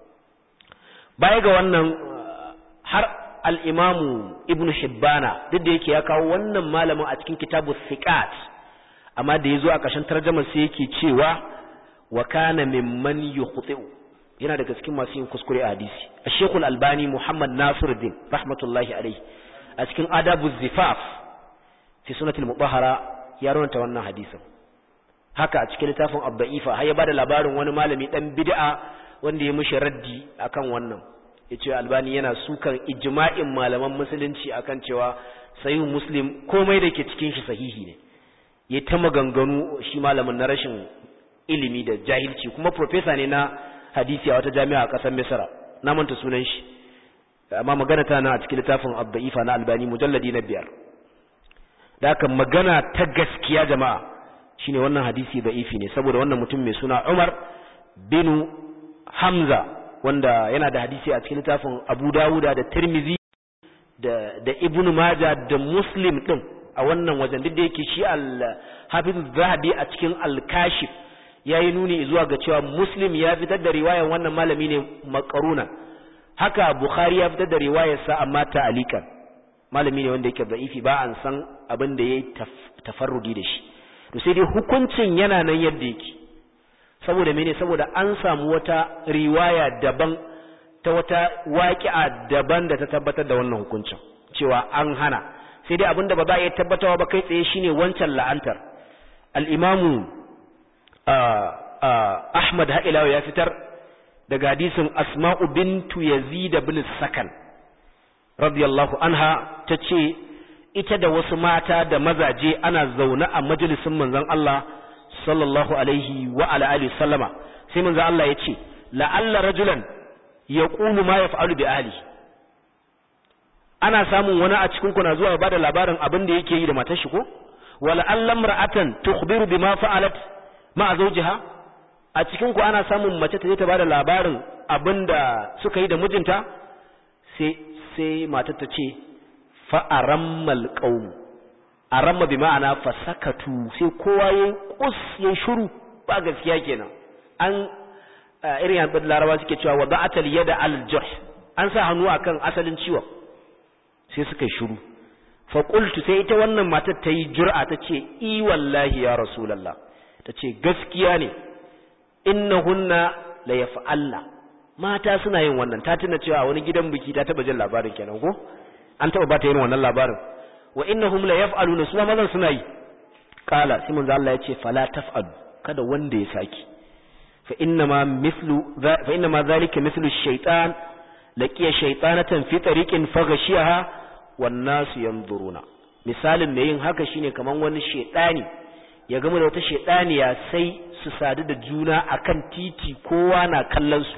Speaker 2: baya ga wannan har al'imamu ibn shibbana duk da yake ya kawo wannan malamin a cikin kitabu siqat amma da ya zo a ƙarshen tarjamar sai yake cewa wa kana mimman yukhti'u yana daga cikin masu yin kuskure a hadisi Sheikhul Albani Muhammad Nasiruddin rahmatullahi alaihi a cikin Adabu Zifaf fi Sunnatul Mutahhara ya rawanta wannan hadisin haka a cikin littafin Abda'ifa har ya bada labarin wani malami dan bid'a wanda ya mishi raddi akan wannan yace Albani yana sukan ijma'in malaman musulunci akan cewa sahih Muslim komai da ke cikin shi sahihi ne ya ta maganganu shi malamin na rashin ilimi da jahilci kuma profesa ne na hadisi a wata jami'a a ƙasar misra na manta sunan shi amma magana ta na a cikin littafin abda'ifa na albani mujalladi na biyar da haka magana ta gaskiya jama'a shine wannan hadisi da'ifi ne saboda wannan mutum mai suna umar bin hamza wanda yana da hadisi a cikin littafin abu dawuda da tirmizi da da ibnu maja da muslim din a wannan wajen duk da yake shi al-hafiz zahabi a cikin al-kashif yayi nuni zuwa ga cewa muslim ya fitar da riwayar wannan malami ne makaruna haka bukhari ya fitar da riwayar sa amma ta'alikan malami ne wanda yake da'ifi ba an san abin da yayi tafarrudi da shi to sai dai hukuncin yana nan yadda yake saboda mene saboda an samu wata riwaya daban ta wata waƙi'a daban da ta tabbatar da wannan hukuncin cewa an hana sai dai abinda ba za a iya tabbatawa ba kai tsaye shine wancan la'antar al-imamu Ahmad Ha'ilawa ya fitar daga hadisin Asma'u bintu Yazid bin Sakan radiyallahu anha tace ita da wasu mata da mazaje ana zaune a majalisin manzon Allah sallallahu alaihi wa ala alihi sallama sai manzon Allah yace la'alla rajulan yaqulu ma yaf'alu bi ahlihi ana samun wani a cikin kuna zuwa ba da labarin abin da yake yi da matar shi ko wala allam ra'atan tukhbiru bima fa'alat ma zawjiha a cikin ku ana samun mace ta je ta bada labarin abin da suka yi da mijinta sai sai matar ta ce fa arammal qaum aramma bi ma'ana fasakatu sai kowa yayi kus yayi shiru ba gaskiya kenan an irin yan larabawa suke cewa wada'atal yada al jarh an sa hannu akan asalin ciwon sai suka shiru fa qultu sai ita wannan matar ta yi jur'a ta ce i wallahi ya rasulullah ta ce gaskiya ne innahunna la yaf'alna mata suna yin wannan ta tuna cewa wani gidan biki ta taba jin labarin kenan ko an taba bata yin wannan labarin wa innahum la yaf'aluna su mazan suna yi kala sai manzo Allah ya ce fala taf'alu kada wanda ya saki fa inna ma mithlu fa inna ma zalika mithlu ash-shaytan laqiya shaytanatan fi tariqin faghashiyaha wan nasu yanzuruna misalin mai yin haka shine kaman wani shedani ya gama da wata shedaniya sai su sadu da juna akan titi kowa na kallon su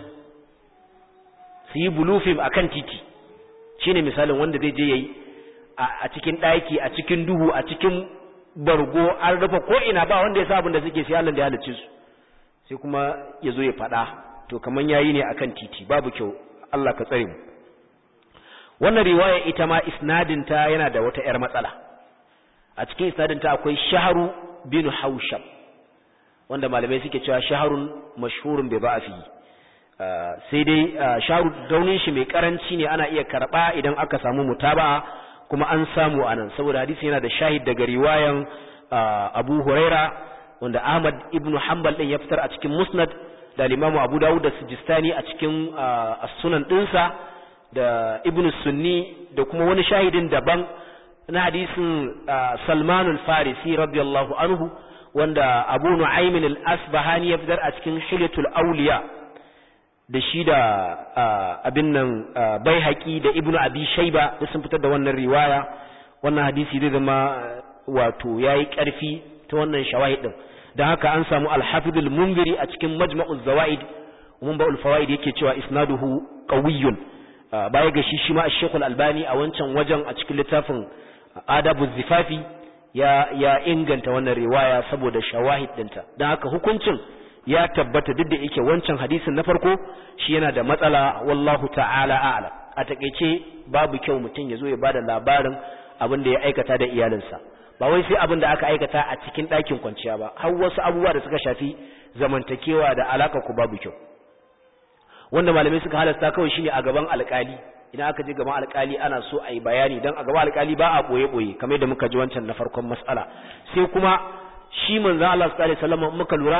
Speaker 2: su yi bulufim akan titi shine misalin wanda zai je yayi a cikin daki a cikin duhu a cikin bargo an rufe ko ina ba wanda ya sa abin da suke sai Allah da ya halicce su sai kuma ya zo ya faɗa to kaman yayi ne akan titi babu kyau Allah ka tsare mu wannan riwaya ita ma isnadinta yana da wata ‘yar matsala a cikin isnadinta akwai shaharu bin haushab wanda malamai suke cewa shaharun mashhurun bai ba a fi sai dai shaharu daunin shi mai karanci ne ana iya karɓa idan aka samu mutaba'a kuma an samu a nan saboda hadisi yana da shahid daga riwayan abu huraira wanda ahmad ibn hanbal din ya fitar a cikin musnad da limamu abu dawud da sijistani a cikin sunan ɗinsa da ibn sunni da kuma wani shahidin daban na hadisin salman al-farisi radiyallahu anhu wanda abu nu'aymin al-asbahani ya fitar a cikin hilyatul awliya da shi da abin nan bai haƙi da ibn abi shaiba da sun fitar da wannan riwaya wannan hadisi zai zama wato yayi ƙarfi ta wannan shawahid din dan haka an samu al-hafiz al-munziri a cikin majma'uz zawaid mun ba'ul fawaid yake cewa isnaduhu qawiyyun baya ga shi shi ma Sheikh Al-Albani a wancan wajen a cikin littafin Adabu Zifafi ya ya inganta wannan riwaya saboda shawahid dinta dan haka hukuncin ya tabbata duk da yake wancan hadisin na farko shi yana da matsala wallahu ta'ala a'lam a takeice babu kyau mutum ya zo ya bada labarin abin da ya aikata da iyalinsa ba wai sai abin da aka aikata a cikin ɗakin kwanciya ba har wasu abubuwa da suka shafi zamantakewa da alaka ku babu kyau wanda malamai suka halasta kawai shine a gaban alkali idan aka je gaban alkali ana so a yi bayani don a gaban alkali ba a boye-boye kamar da muka ji wancan na farkon mas'ala sai kuma shi manzan Allah sallallahu alaihi wasallam muka lura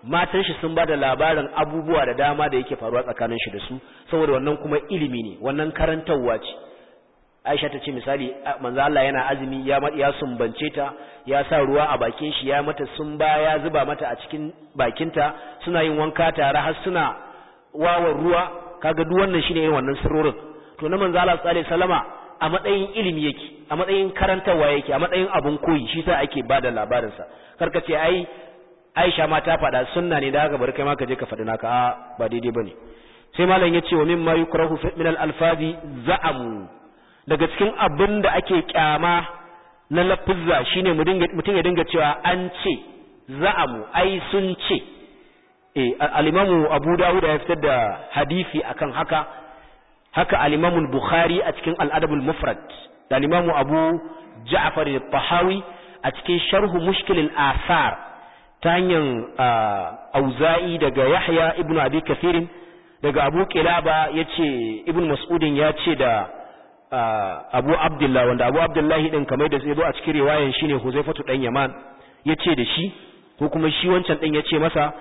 Speaker 2: matan shi sun bada labarin abubuwa da dama da yake faruwa tsakanin shi da su saboda wannan kuma ilimi ne wannan karantarwa ce Aisha ta ce misali manzo Allah yana azumi ya ya sumbance ta ya sa ruwa a bakin shi ya mata sumba ya zuba mata a cikin bakinta suna yin wanka tare har suna wawan ruwa kaga duk wannan shine irin wannan sirrorin to na manzo Allah sallallahu alaihi wasallama a matsayin ilimi yake a matsayin karantarwa yake a matsayin abun koyi shi sa ake bada labarin sa karka ce ai Aisha ma ta faɗa sunna ne da haka bari kai ma ka je ka faɗi naka a ba daidai bane sai malam yace wa mimma yukrahu min al-alfazi za'amu daga cikin abin da ake kyama na lafizza shine mutum ya dinga cewa an ce za'amu ai sun ce eh al-imamu Abu Dawud ya fitar da hadisi akan haka haka al-imamu Bukhari a cikin al-Adab al-Mufrad da al-imamu Abu Ja'far al-Tahawi a cikin sharh Mushkil al-Athar ta hanyar Auza'i daga Yahya ibn Abi Kathir daga Abu Qilaba yace Ibn Mas'udin ya ce da Abu Abdullah wanda Abu Abdullahi din kamar da sai zo a cikin riwayan shine Huzaifatu dan Yaman yace da shi ko kuma shi wancan din yace masa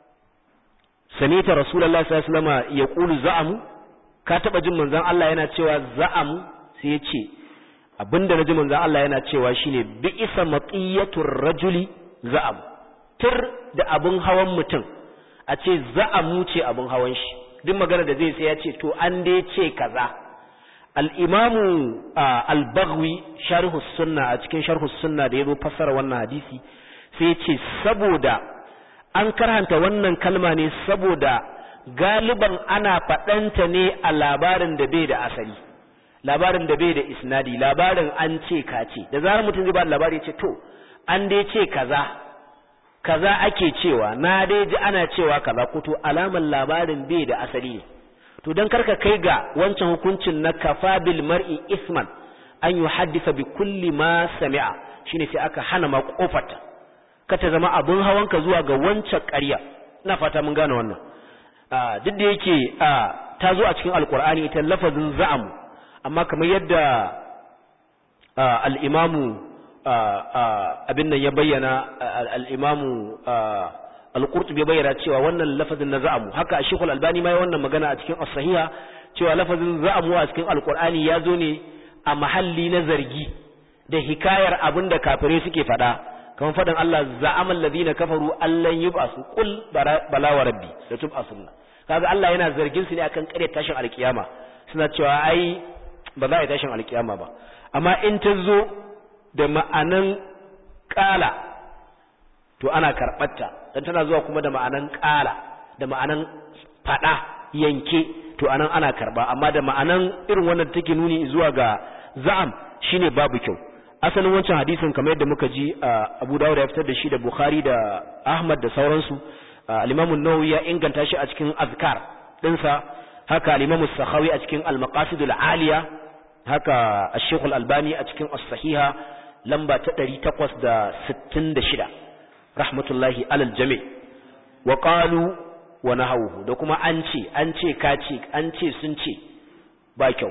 Speaker 2: Samita Rasulullahi sallallahu alaihi wasallam yaqulu za'amu ka taba jin manzon Allah yana cewa za'amu sai yace abinda naji manzon Allah yana cewa shine bi'isa maqiyatur rajuli za'am tur da abun hawan mutum a ce za'amu ce abun hawan shi duk magana da zai sai ya ce to an dai ce kaza al'imamu al-bagwi sharhu sunna a cikin sharhu sunna da ya zo fassara wannan hadisi sai ce saboda an karhanta wannan kalma ne saboda galiban ana faɗanta ne a labarin da bai da asali labarin da bai da isnadi labarin an ce ka ce da zarar mutum zai ba labari ce to an dai ce kaza kaza ake cewa na dai ji ana cewa kaza ko to alamar labarin bai da asali ne to dan karka kai ga wancan hukuncin na kafa bil mar'i isman an yuhaddisa bi kulli ma sami'a shine sai aka hana ma kofarta ka ta zama abun hawanka zuwa ga wancan ƙarya ina fata mun gane wannan duk da yake ta zo a cikin alkur'ani ita lafazin za'am amma kamar yadda al-imamu abin nan ya bayyana al-imamu al-qurtubi bayyana cewa wannan lafazin na za'amu haka Sheikh al-Albani ma ya wannan magana a cikin as-sahiha cewa lafazin za'amu a cikin al-Qur'ani ya zo ne a mahalli na zargi da hikayar abinda kafirai suke fada kamar fadan Allah za'ama alladhina kafaru allan yub'asu qul bala wa rabbi la tub'asunna kaga Allah yana zargin su ne akan ƙarya tashin alkiyama suna cewa ai ba za a yi tashin alkiyama ba amma in ta zo da ma'anan ƙala to ana karɓarta dan tana zuwa kuma da ma'anan ƙala da ma'anan faɗa yanke to anan ana karɓa amma da ma'anan irin wannan take nuni zuwa ga za'am shine babu kyau asalin wancan hadisin kamar yadda muka ji Abu Dawud ya fitar da shi da Bukhari da Ahmad da sauransu al-Imam an-Nawawi ya inganta shi a cikin azkar dinsa haka al-Imam as-Sakhawi a cikin al-Maqasid al-Aliya haka Ash-Shaykh al-Albani a cikin as-Sahiha lamba ta 866 rahmatullahi alal jami' wa qalu wa nahawhu da kuma an ce an ce ka ce an ce sun ce ba kyau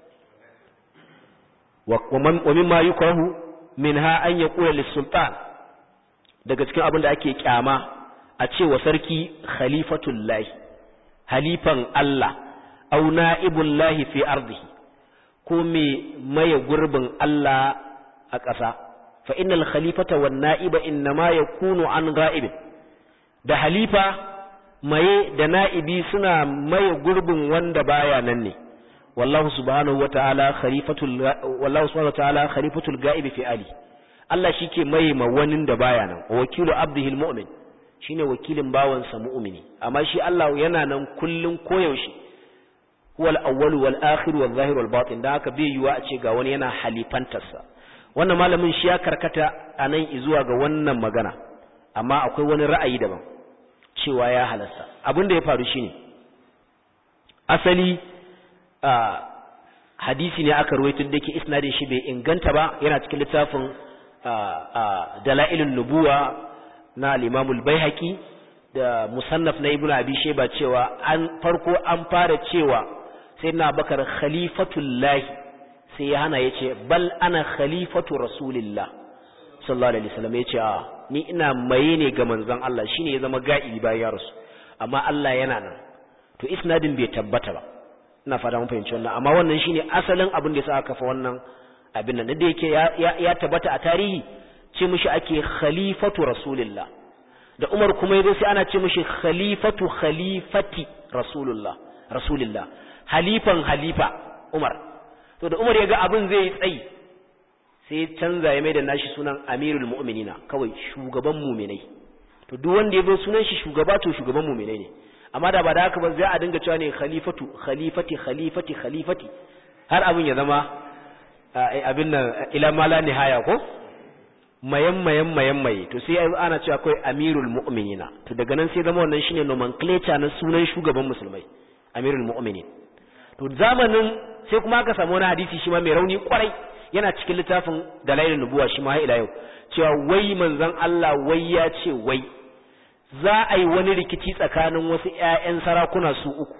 Speaker 2: wa mimma yukrahu minha an yaqula lis-sultan daga cikin abin da ake kyama a ce wa sarki khalifatullahi halifan Allah aw na'ibullahi fi ardihi ko me maye gurbin Allah a ƙasa fa innal khalifata wan na'iba innama yakunu an ga'ibin da halifa maye da na'ibi suna maye gurbin wanda baya nan ne wallahu subhanahu wata'ala khalifatul wallahu subhanahu wata'ala khalifatul ga'ibi fi ali Allah shike maye ma wani da baya nan wakilu abdihi almu'min shine wakilin bawansa mu'mini amma shi Allah yana nan kullun koyaushe huwal awwal wal akhir wal zahir wal batin da haka bai yiwa a ce ga wani yana halifantarsa wannan malamin shi ya karkata a nan zuwa ga wannan magana amma akwai wani ra'ayi daban cewa ya halasta abin da ya faru shine asali hadisi ne aka ruwaito da ke isnadin shi bai inganta ba yana cikin littafin dalailun nubuwa na al-Imam al-Baihaqi da musannaf na Ibn Abi Shayba cewa an farko an fara cewa sayyidina Bakar khalifatullahi sai ya hana yace bal ana khalifatu rasulillah sallallahu alaihi wasallam yace a ni ina maye ne ga manzon Allah shine ya zama ga'i bayan ya rasu amma Allah yana nan to isnadin bai tabbata ba ina fata mun fahimci wannan amma wannan shine asalin abin da yasa aka kafa wannan abin nan da yake ya, ya, tabbata a tarihi ce mishi ake khalifatu rasulillah da Umar kuma yazo sai ana ce mishi khalifatu khalifati rasulullah rasulillah halifan halifa Umar to da Umar ya ga abin zai tsayi sai canza ya mai da nashi sunan amirul mu'minina kawai shugaban mu'minai to duk wanda ya zo sunan shi shugaba to shugaban mu'minai ne amma da ba da haka ba zai a dinga cewa ne khalifatu khalifati khalifati khalifati har abin ya zama abin nan ila mala nihaya ko mayan mayan mayan mai to sai ana cewa akwai amirul mu'minina to daga nan sai zama wannan shine nomenclature na sunan shugaban musulmai amirul mu'minin to zamanin sai kuma aka samu wani hadisi shi ma mai rauni kwarai yana cikin littafin dalailin nubuwa shi ma ila yau cewa wai manzon Allah wai ya ce wai za a yi wani rikici tsakanin wasu ƴaƴan sarakuna su uku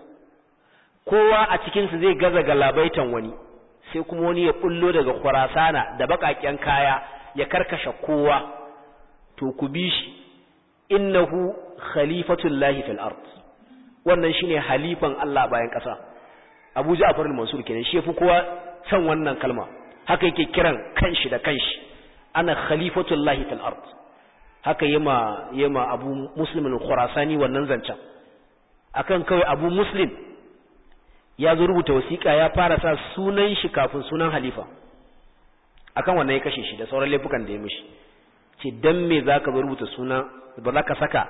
Speaker 2: kowa a cikin su zai gaza galabaitan wani sai kuma wani ya bullo daga Khurasana da bakaken kaya ya karkashe kowa to ku bi shi innahu khalifatullahi fil ard wannan shine halifan Allah bayan ƙasa Abu Ja'far al-Mansur kenan shi yafi kowa san wannan kalma haka yake kiran kanshi da kanshi ana khalifatullahi fil ard haka yema yema Abu Muslim al-Khurasani wannan zancen akan kawai Abu Muslim ya zo rubuta wasiƙa ya fara sa sunan shi kafin sunan halifa akan wannan ya kashe shi da sauran laifukan da ya mishi ce dan me zaka zo rubuta suna ba za ka saka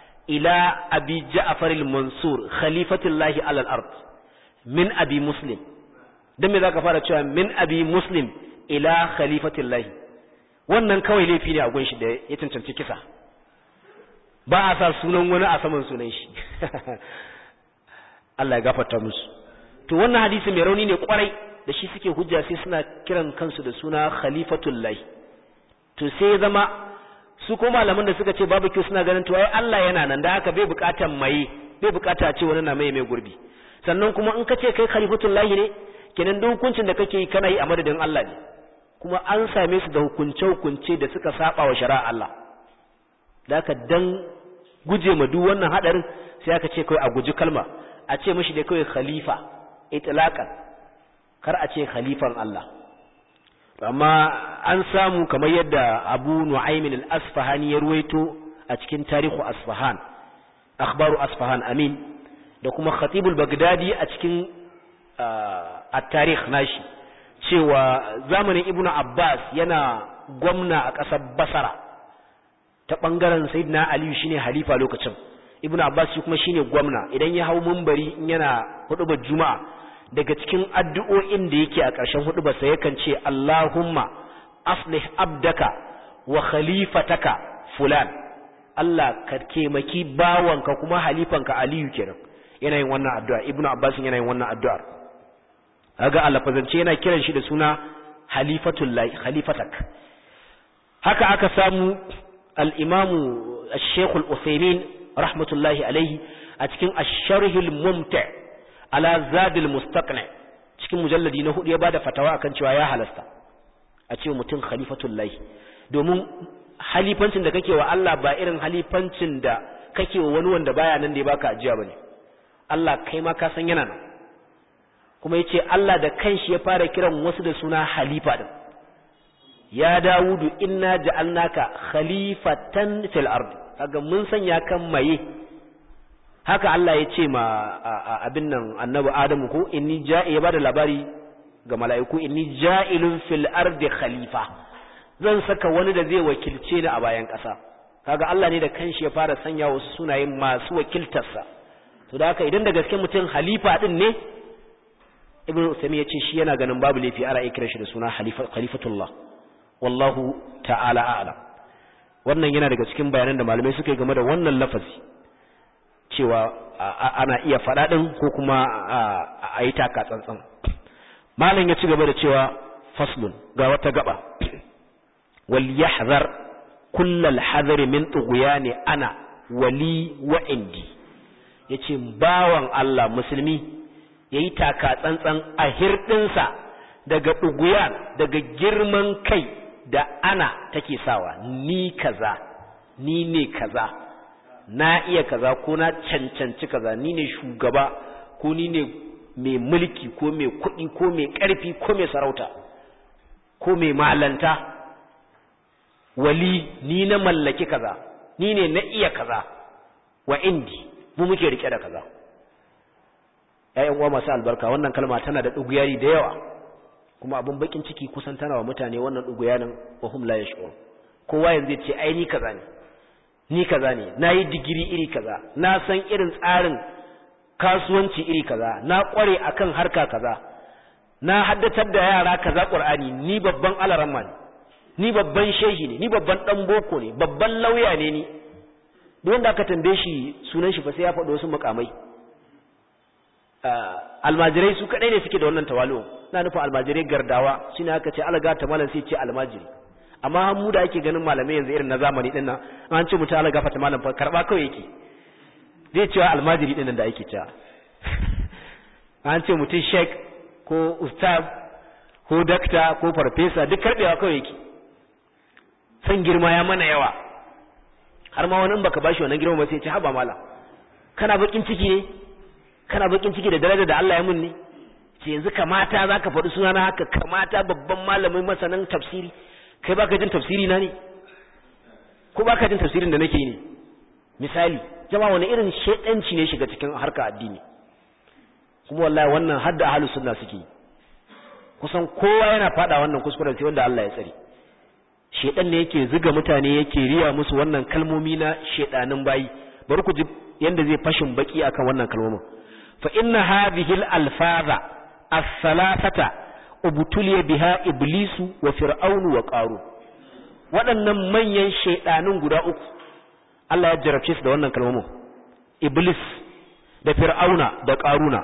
Speaker 2: ila abi ja'far al-mansur khalifatullahi ala al-ard min abi muslim dan me zaka fara cewa min abi muslim ila khalifatullahi wannan kawai laifi ne a gun shi da ya cancanci kisa ba a sa sunan wani a saman sunan shi Allah ya gafarta musu to wannan hadisi mai rauni ne kwarai da shi suke hujja sai suna kiran kansu da suna khalifatullahi to sai ya zama su ko malaman da suka ce babu kyau suna ganin to ai Allah yana nan da haka bai bukatan mai bai bukata ce wani na mai mai gurbi sannan kuma in ka ce kai khalifatullahi ne kenan duk hukuncin da kake yi kana yi a madadin Allah ne kuma an same su da hukunce hukunce da suka saba wa shari'a Allah da haka dan guje ma duk wannan hadarin sai aka ce kai a guji kalma a ce mishi da kai khalifa itlaqan kar a ce khalifan Allah amma an samu kamar yadda Abu Nu'aym al-Asfahani ya ruwaito a cikin tarihu Asfahan akhbaru Asfahan amin da kuma Khatib al-Baghdadi a cikin at-tarikh nashi cewa zamanin Ibn Abbas yana gwamna a ƙasar Basra ta bangaren Sayyidina Ali shine halifa lokacin Ibn Abbas shi kuma shine gwamna idan ya hau munbari in yana hudubar Juma'a daga cikin addu'o'in da yake a ƙarshen hudu ba sai yakan ce Allahumma aslih abdaka wa khalifataka fulan Allah ka taimaki bawanka kuma halifanka Aliyu kenan yana yin wannan addu'a Ibn Abbas yana yin wannan addu'ar kaga alfazance yana kiran shi da suna halifatullahi khalifatak haka aka samu al-Imam Al-Sheikh Al-Uthaymeen rahmatullahi alaihi a cikin Ash-Sharh al-Mumti' ala zadil mustaqni cikin mujalladi na hudu ya bada fatawa akan cewa ya halasta a ce mutum khalifatullahi domin halifancin da kake wa Allah ba irin halifancin da kake wa wani wanda baya nan da ya baka ajiya bane Allah kai ma ka san yana nan kuma yace Allah da kanshi ya fara kiran wasu da suna halifa din ya Dawudu inna ja'alnaka khalifatan fil ardi kaga mun sanya kan maye haka Allah ya ce ma abin nan annabi Adamu ko inni ja'i ya bada labari ga mala'iku inni ja'ilun fil ardi khalifa zan saka wani da zai wakilce ni a bayan ƙasa kaga Allah ne da kanshi ya fara sanya wasu sunayen masu wakiltarsa to da haka idan da gaske mutum halifa din ne ibnu Uthaymeen ya ce shi yana ganin babu laifi ana iya kira shi da suna khalifatullah wallahu ta'ala a'lam wannan yana daga cikin bayanan da malamai suka yi game da wannan lafazi cewa ana iya faɗa ɗin ko kuma a yi taka tsantsan malam ya ci gaba da cewa faslun ga wata gaba wal yahzar kullal hadari min tughyani ana wali wa indi yace bawan Allah musulmi yayi taka tsantsan a hirdinsa daga tughyan daga girman kai da ana take sawa ni kaza ni ne kaza na iya kaza ko na cancanci kaza ni ne shugaba ko ni ne mai mulki ko mai kuɗi ko mai ƙarfi ko mai sarauta ko mai malanta wali ni na mallaki kaza ni ne na iya kaza wa indi mu muke rike da kaza ƴaƴan uwa masu albarka wannan kalma tana da duguyari da yawa kuma abin bakin ciki kusan tana wa mutane wannan duguyarin wa hum la yash'ur kowa yanzu ya ce ai ni kaza ne ni kaza ne nayi digiri iri kaza na san irin tsarin kasuwanci iri kaza na kware akan harka kaza na haddatar da yara kaza qur'ani ni babban alaramma ne ni babban shehi ne ni babban dan boko ne babban lauya ne ni duk wanda aka tambaye shi sunan shi fa sai ya faɗo wasu mukamai almajirai su kadai ne suke da wannan tawali'u na nufin almajirai gardawa shine aka ce alaga ta malam sai ce almajiri amma mu da ake ganin malamai yanzu irin na zamani din nan an ce mutum alaga fata malam fa karba kawai yake zai cewa almajiri din nan da ake cewa an ce mutum sheik ko ustaz ko dakta ko farfesa duk karbewa kawai yake san girma ya mana yawa har ma wani in baka bashi wannan girma ba sai ya ce haba malam kana bakin ciki ne kana bakin ciki da daraja da Allah ya mun ne ce yanzu kamata zaka faɗi sunana haka kamata babban malamin masanin tafsiri kai baka jin tafsiri na ne ko baka jin tafsirin da nake ne misali jama'a wani irin shedanci ne shiga cikin harka addini kuma wallahi wannan hadda ahlus sunna suke kusan kowa yana fada wannan kuskuren sai wanda Allah ya tsare shedan ne yake zuga mutane yake riya musu wannan kalmomi na shedanin bayi bari ku ji yanda zai fashin baki akan wannan kalmomin fa inna hadhihi al-alfaza as-salasata ubtuliya biha iblisu wa fir'aunu wa qaru waɗannan manyan shedanin guda uku Allah ya jarabce su da wannan kalmomin iblis da fir'auna da qaruna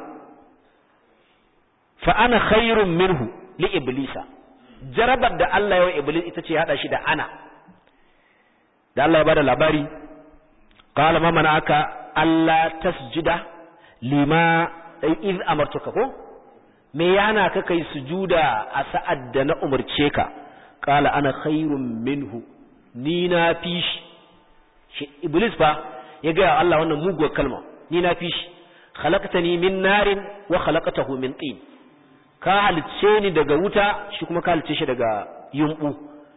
Speaker 2: fa ana khairun minhu li iblisa jarabar da Allah ya wa iblis ita ce hada shi da ana da Allah ya bada labari qala ma mana'aka alla tasjuda lima iz amartuka ko me yana ka kai sujuda a sa'ad da na umarce ka qala ana khairun minhu ni na fishi shi iblis fa ya ga Allah wannan muguwar kalma ni na fishi khalaqtani min narin wa khalaqtahu min tin ka halicce ni daga wuta shi kuma ka halicce shi daga yumbu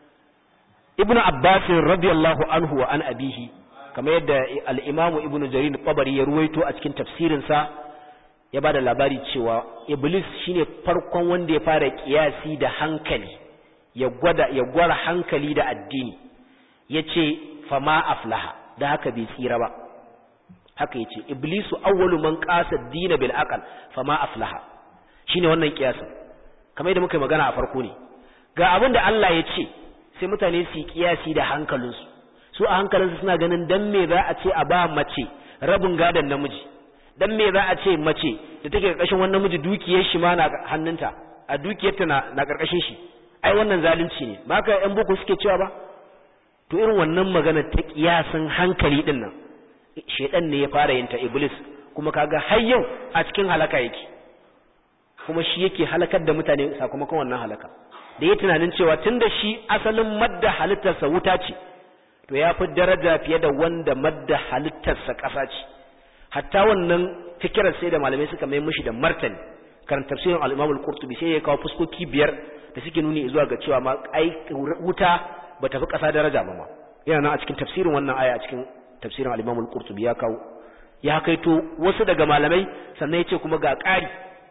Speaker 2: ibnu abbas radiyallahu anhu wa an abihi kamar yadda al-imamu ibnu jarir tabari ya ruwaito a cikin tafsirin sa ya bada labari cewa iblis shine farkon wanda ya fara kiyasi da hankali ya gwada ya gwara hankali da addini yace fama aflaha da haka bai tsira ba haka yace iblisu awwalu man qasa ad-din bil aql fama aflaha shine wannan kiyasin kamar yadda muka magana a farko ne ga abin da Allah ya ce sai mutane su yi kiyasi da hankalinsu su a hankalinsu suna ganin dan me za a ce a ba mace rabin gadon namiji dan me za a ce mace da take karkashin wannan namiji dukiyar shi ma na hannunta a dukiyarta na na karkashin shi ai wannan zalunci ne ba ka yan boko suke cewa ba to irin wannan magana ta kiyasin hankali din nan shedan ne ya fara yin ta iblis kuma kaga har yau a cikin halaka yake kuma shi yake halakar da mutane sakamakon wannan halaka da ya tunanin cewa tunda shi asalin madda halittarsa wuta ce to ya fi daraja fiye da wanda madda halittarsa ƙasa ce hatta wannan fikirar sai da malamai suka mai mushi da martani kan tafsirin al-Imam al-Qurtubi sai ya kawo fuskoki biyar da suke nuni zuwa ga cewa ma ai wuta ba ta fi ƙasa daraja ba ma yana nan a cikin tafsirin wannan aya a cikin tafsirin al-Imam al-Qurtubi ya kawo ya kaito wasu daga malamai sannan ya ce kuma ga ƙari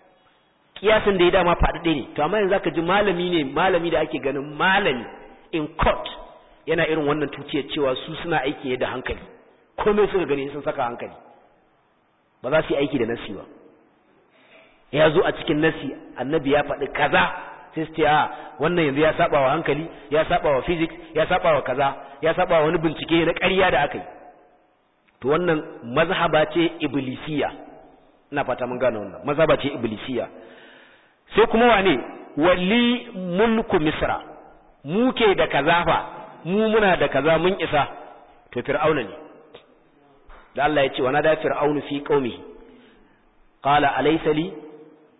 Speaker 2: kiyasin da ya dama faɗaɗe ne to amma yanzu zaka ji malami ne malami da ake ganin malami in court yana irin wannan tuciyar cewa su suna aiki ne da hankali komai suka gani sun saka hankali ba za su yi aiki da nasi ba ya zo a cikin nasi annabi ya faɗi kaza sai su ce a wannan yanzu ya saba wa hankali ya saba wa physics ya saba wa kaza ya saba wa wani bincike na ƙarya da aka yi to wannan mazhaba ce iblisiya ina fata mun gane wannan mazhaba ce iblisiya sai kuma wane wali mulku misra mu ke da kaza fa mu muna da kaza mun isa to fir'auna ne da Allah ya ce wana da fir'aunu fi qaumi qala alaysa li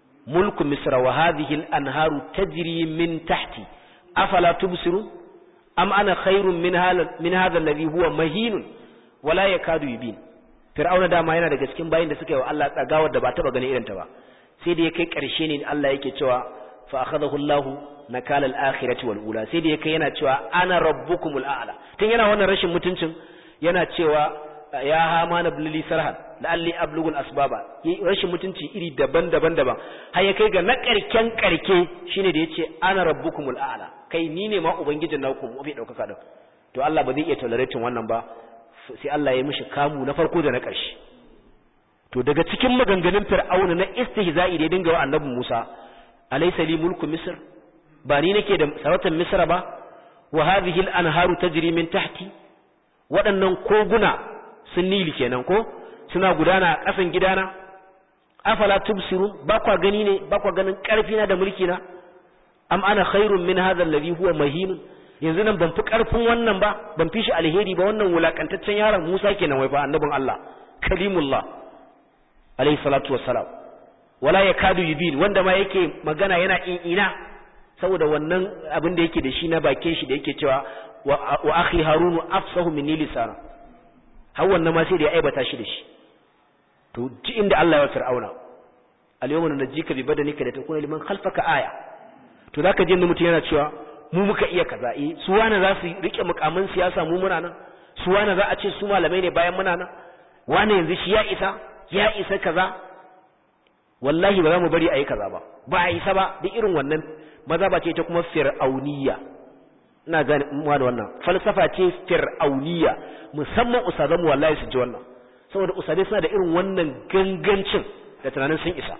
Speaker 2: mulku misra wa hadhihi al-anharu tajri min tahti afala tubsirun am ana khairun min hadha min hadha alladhi huwa mahinun wala yakadu yubin fir'auna dama yana daga cikin bayin da suka yi wa Allah tsagawar da ba taba ganin irin ta ba sai da ya kai karshe ne Allah yake cewa fa akhadahu Allahu nakala al-akhirati wal ula sai da ya kai yana cewa ana rabbukumul a'la tun yana wannan rashin mutuncin yana cewa ya hama na bulli sarhan la'alli ablugul asbaba rashin mutunci iri daban-daban daban har ya kai ga na karken karke shine da yace ana rabbukumul a'la kai ni ne ma ubangijin naku mafi daukaka din to Allah ba zai iya tolerating wannan ba sai Allah ya mishi kamu na farko da na ƙarshe to daga cikin maganganun fir'auna na istihza'i da ya dinga wa annabi Musa alaysa li mulku misr ba ni nake da sarautar misra ba wa hadhihi al-anharu tajri min tahti waɗannan koguna sun nili kenan ko suna gudana a ƙasan gidana afala tubsirun ba kwa gani ne ba kwa ganin ƙarfi na da mulki na am ana khairun min hadha alladhi huwa mahin yanzu nan ban fi ƙarfin wannan ba ban fi shi alheri ba wannan wulakantaccen yaron Musa kenan wai fa annabin Allah kalimullah alayhi salatu wassalam wala yakadu yubin wanda ma yake magana yana ina saboda wannan abin da yake da shi na bakin shi da yake cewa wa akhi harunu afsahu minni lisana har wannan ma sai da ya aibata shi da shi to ji inda Allah ya fir'auna al-yawma nunjika bi badanika litakuna liman khalfaka aya to zaka je mutum yana cewa mu muka iya kaza eh su wani za su rike mukamin siyasa mu muna nan su wani za a ce su malamai ne bayan muna nan wani yanzu shi ya isa ya isa kaza wallahi ba za mu bari a yi kaza ba ba a isa ba da irin wannan maza ba ce ta kuma fir'auniya ina gane muwa da wannan falsafa ce fir'auniya musamman ustazanmu wallahi su ji wannan saboda ustazai suna da irin wannan gangancin da tunanin sun isa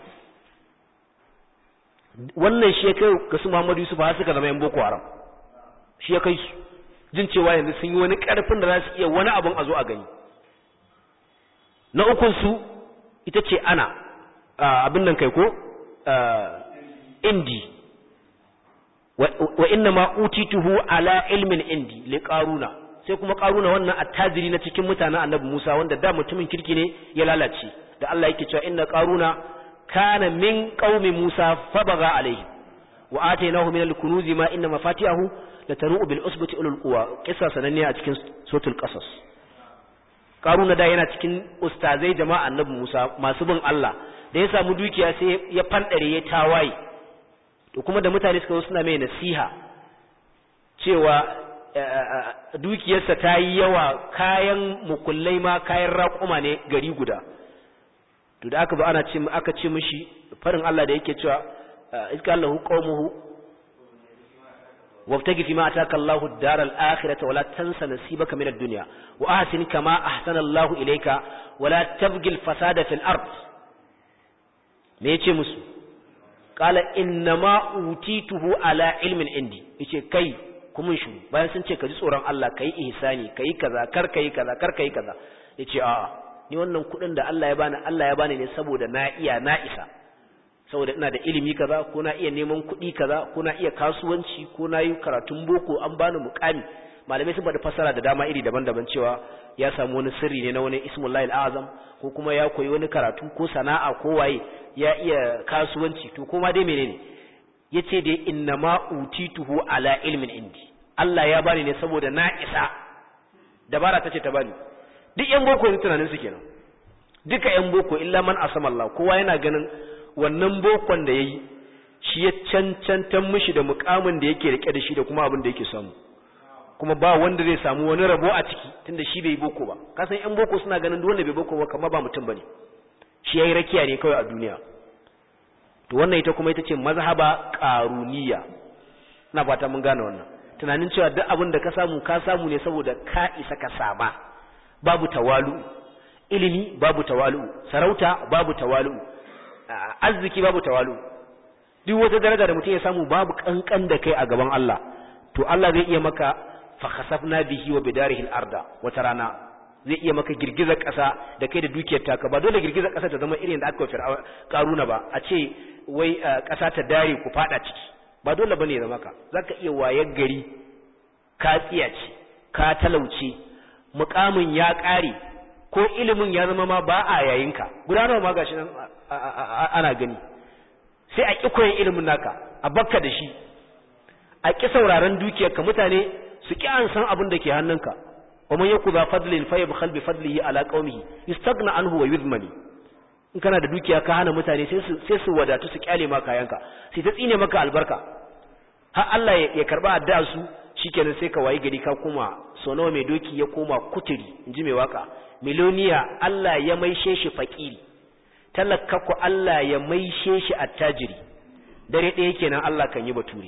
Speaker 2: wannan shi ya kai ga su Muhammadu Yusuf har suka zama yan Boko Haram shi ya kai su jin cewa yanzu sun yi wani karfin da za su iya wani abun a zo a gani na ukun su ita ce ana abin nan kai ko indi wa inna ma utituhu ala ilmin indi li qaruna sai kuma qaruna wannan attajiri na cikin mutanen annabi Musa wanda da mutumin kirki ne ya lalace da Allah yake cewa inna qaruna kana min qaumi Musa fabaga alaihi wa atainahu min al-kunuz ma inna mafatihahu latanu bil usbati ulul quwa kissa sananne a cikin suratul qasas qaruna da yana cikin ustazai jama'a annabi Musa masu bin Allah da ya samu dukiya sai ya fandare ya tawaye to kuma da mutane suka zo suna mai nasiha cewa dukiyarsa ta yi yawa kayan mukullai ma kayan raƙuma ne gari guda to da aka ba ana ce aka ce mishi farin Allah da yake cewa iska Allahu qaumuhu wabtagi fi ma ataka Allahu ad-daral akhirata wala tansa nasibaka min ad-dunya wa ahsin kama ahsana Allahu ilayka wala tabghi al-fasada fil ard me yace musu qala innama utituhu ala ilmin indi yace kai kuma shi bayan sun ce ka ji tsoron Allah kai ihsani kai kaza kar kai kaza kar kai kaza yace a'a ni wannan kudin da Allah ya bani Allah ya bani ne saboda na iya na isa saboda ina da ilimi kaza ko na iya neman kuɗi kaza ko na iya kasuwanci ko na yi karatun boko an bani mukami malamai sun bada fasara da dama iri daban-daban cewa ya samu wani sirri ne na wani ismullahi azam ko kuma ya koyi wani karatu ko sana'a ko waye ya iya kasuwanci to kuma dai menene yace dai inna ma utituhu ala ilmin indi Allah ya bani ne saboda na isa dabara tace ta bani duk yan boko ne tunanin su kenan duka yan boko illa man asama Allah kowa yana ganin wannan bokon da yayi shi ya cancantan mishi da mukamin da yake rike da shi da kuma abin da yake samu kuma ba wanda zai samu wani rabo a ciki tunda shi bai boko ba kasan yan boko suna ganin duk wanda bai boko ba kamar ba mutum bane shi yayi rakiya ne kawai a duniya to wannan ita kuma ita ce mazhaba qaruniya ina fata mun gane wannan tunanin cewa duk abin da ka samu ka samu ne saboda ka isa ka sama babu tawalu ilimi babu tawalu sarauta babu tawalu arziki babu tawalu duk wata daraja da mutum ya samu babu kankan da kai a gaban Allah to Allah zai iya maka fa khasafna bihi wa bidarihi al-arda wata rana zai iya maka girgizar ƙasa da kai da dukiyar taka ba dole girgizar ƙasa ta zama irin da aka fir'a karuna ba a ce wai ƙasa ta dare ku fada ciki ba dole bane zama ka zaka iya wayar gari ka tsiyace ka talauce mukamin ya ƙare ko ilimin ya zama ma ba a yayinka gudanarwa ma gashi nan ana gani sai a ƙi koyon ilimin naka a bakka da shi a ƙi sauraron dukiyarka mutane su ki an san abin da ke hannunka wa man yakuza fadlin fa yabkhal bi fadlihi ala qaumihi yastaghna anhu wa yuzmani in kana da dukiya ka hana mutane sai su sai su wadatu su kyale maka kayanka sai ta tsine maka albarka har Allah ya karba addu'a su shikenan sai ka wayi gari ka koma so nawa mai doki ya koma kuturi inji mai waka miloniya Allah ya maishe shi fakiri talaka ku Allah ya maishe shi attajiri dare ɗaya kenan Allah kan yi bature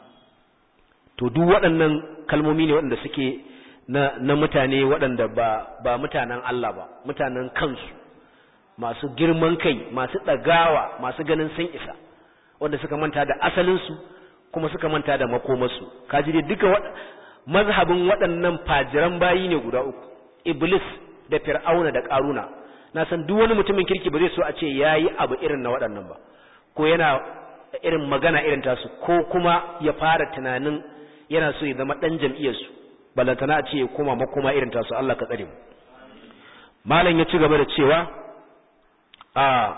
Speaker 2: to duk waɗannan kalmomi ne waɗanda suke na, na mutane waɗanda ba, ba mutanen Allah ba mutanen kansu masu girman kai masu ɗagawa masu ganin sun isa wanda suka manta da asalinsu kuma suka manta da makomarsu kaji dai duka mazhabin waɗannan fajiran bayi ne guda uku iblis da fir'auna da ƙaruna na san duk wani mutumin kirki ba zai so a ce yayi abu irin na waɗannan ba ko yana irin magana irin tasu ko kuma ya fara tunanin yana so ya zama ɗan jam'iyyarsu balantana a ce ya koma makoma irin tasu Allah ka tsare mu malam ya ci gaba da cewa a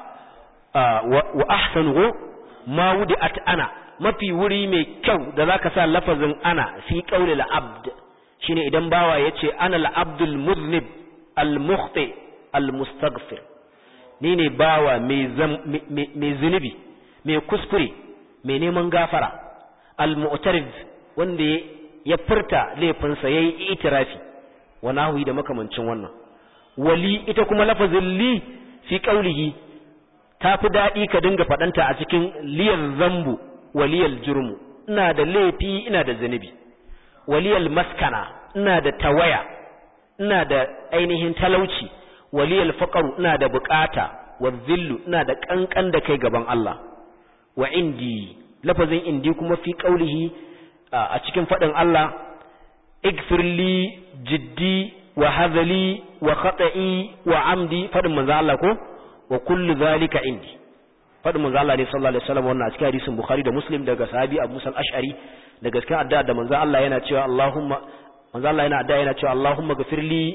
Speaker 2: wa ahsanu ma wudi'at ana mafi wuri mai kyau da zaka sa lafazin ana fi qauli al-abd shine idan bawa yace ana al-abdul muznib al-mukhti al-mustaghfir ni ne bawa mai zunubi mai kuskure mai neman gafara al-mu'tarif wanda ya furta laifinsa yayi itirafi wa nahwi da makamancin wannan wali ita kuma lafazin li fi qaulihi tafi dadi ka dinga fadanta a cikin liyal zambu waliyal jurmu ina da laifi ina da zunubi waliyal maskana ina da tawaya ina da ainihin talauci waliyal faqru ina da bukata wa dhillu ina da kankan da kai gaban Allah wa indi lafazin indi kuma fi qaulihi a cikin fadin Allah igfirli jiddi wa hazali wa khata'i wa amdi fadin manzo Allah ko wa kullu zalika indi fadin manzo Allah ne sallallahu alaihi wasallam wannan a cikin hadisin Bukhari da Muslim daga sahabi Abu Musa al-Ash'ari da gaskiya addu'a da manzo Allah yana cewa Allahumma manzo Allah yana addu'a yana cewa Allahumma ghfirli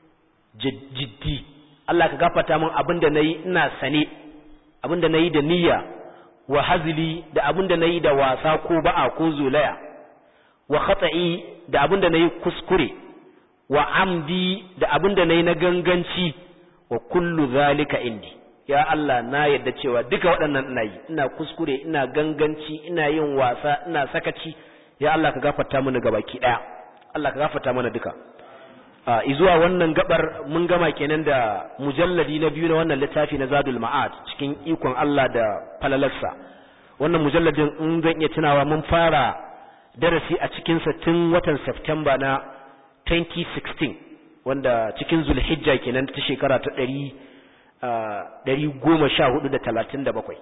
Speaker 2: jiddi Allah ka gafarta min abinda nayi ina sane abinda nayi da niyya wa hazli da abinda nayi da wasa ko ba'a ko zolaya wa khata'i da abinda nayi kuskure wa amdi da abinda nayi na ganganci wa kullu zalika indi ya Allah na yadda cewa duka waɗannan ina yi ina kuskure ina ganganci ina yin wasa ina sakaci ya Allah ka gafarta mana gabaki daya Allah ka gafarta mana duka a izuwa wannan gabar mun gama kenan da mujalladi na biyu na wannan littafi na Zadul Ma'ad cikin ikon Allah da falalarsa wannan mujalladin in zan iya tunawa mun fara darasi a cikin sa tun watan September na 2016 wanda cikin Zulhijja kenan ta shekara ta ɗari ɗari goma sha hudu da talatin da bakwai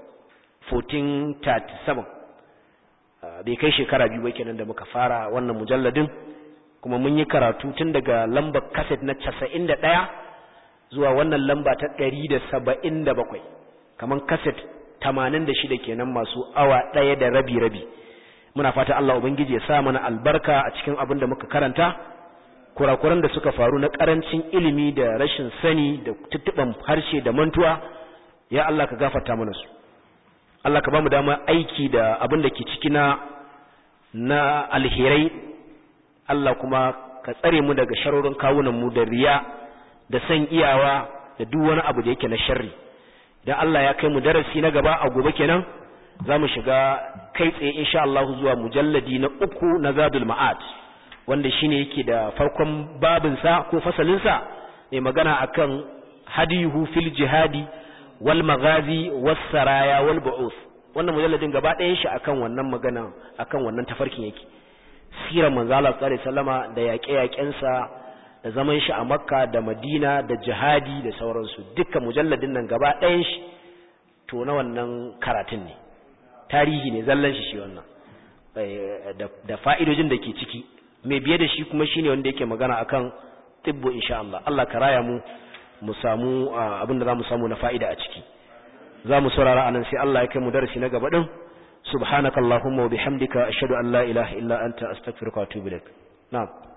Speaker 2: 1437 bai kai shekara biyu bai kenan da muka fara wannan mujalladin kuma mun yi karatu tun daga lambar kaset na casa'in da ɗaya zuwa wannan lamba ta ɗari da saba'in da bakwai kamar kaset tamanin da shida kenan masu awa ɗaya da rabi-rabi muna fata Allah Ubangiji ya sa mana albarka a cikin abin da muka karanta kurakuran da suka faru na karancin ilimi da rashin sani da tuttuban harshe da mantuwa ya Allah ka gafarta mana su Allah ka bamu dama aiki da abin da ke ciki na na alherai Allah kuma ka tsare mu daga sharorin kawunan mu da riya da san iyawa da duk wani abu da yake na sharri idan Allah ya kai mu darasi na gaba a gobe kenan za mu shiga kai tsaye insha Allah zuwa mujalladi na uku na Zadul Ma'ad wanda shine yake da farkon babinsa ko fasalinsa mai magana akan hadiyuhu fil jihadi wal maghazi was saraya wal bu'us wannan mujalladin gaba ɗayan shi akan wannan magana akan wannan tafarkin yake sirar manzo Allah sallallahu alaihi wasallama da yaƙe-yaƙensa da zaman shi a Makka da Madina da jihadi da sauransu dukkan mujalladin nan gaba ɗayan shi to na wannan karatun ne tarihi ne zallan shi shi wannan da fa'idojin da ke ciki mai biye da shi kuma shine wanda yake magana akan tibbu insha Allah Allah ka raya mu mu samu abin da zamu samu na fa'ida a ciki zamu saurara anan sai Allah ya kai mu darasi na gaba din subhanakallahumma wa bihamdika ashhadu an la ilaha illa anta astaghfiruka wa atubu ilaik na'am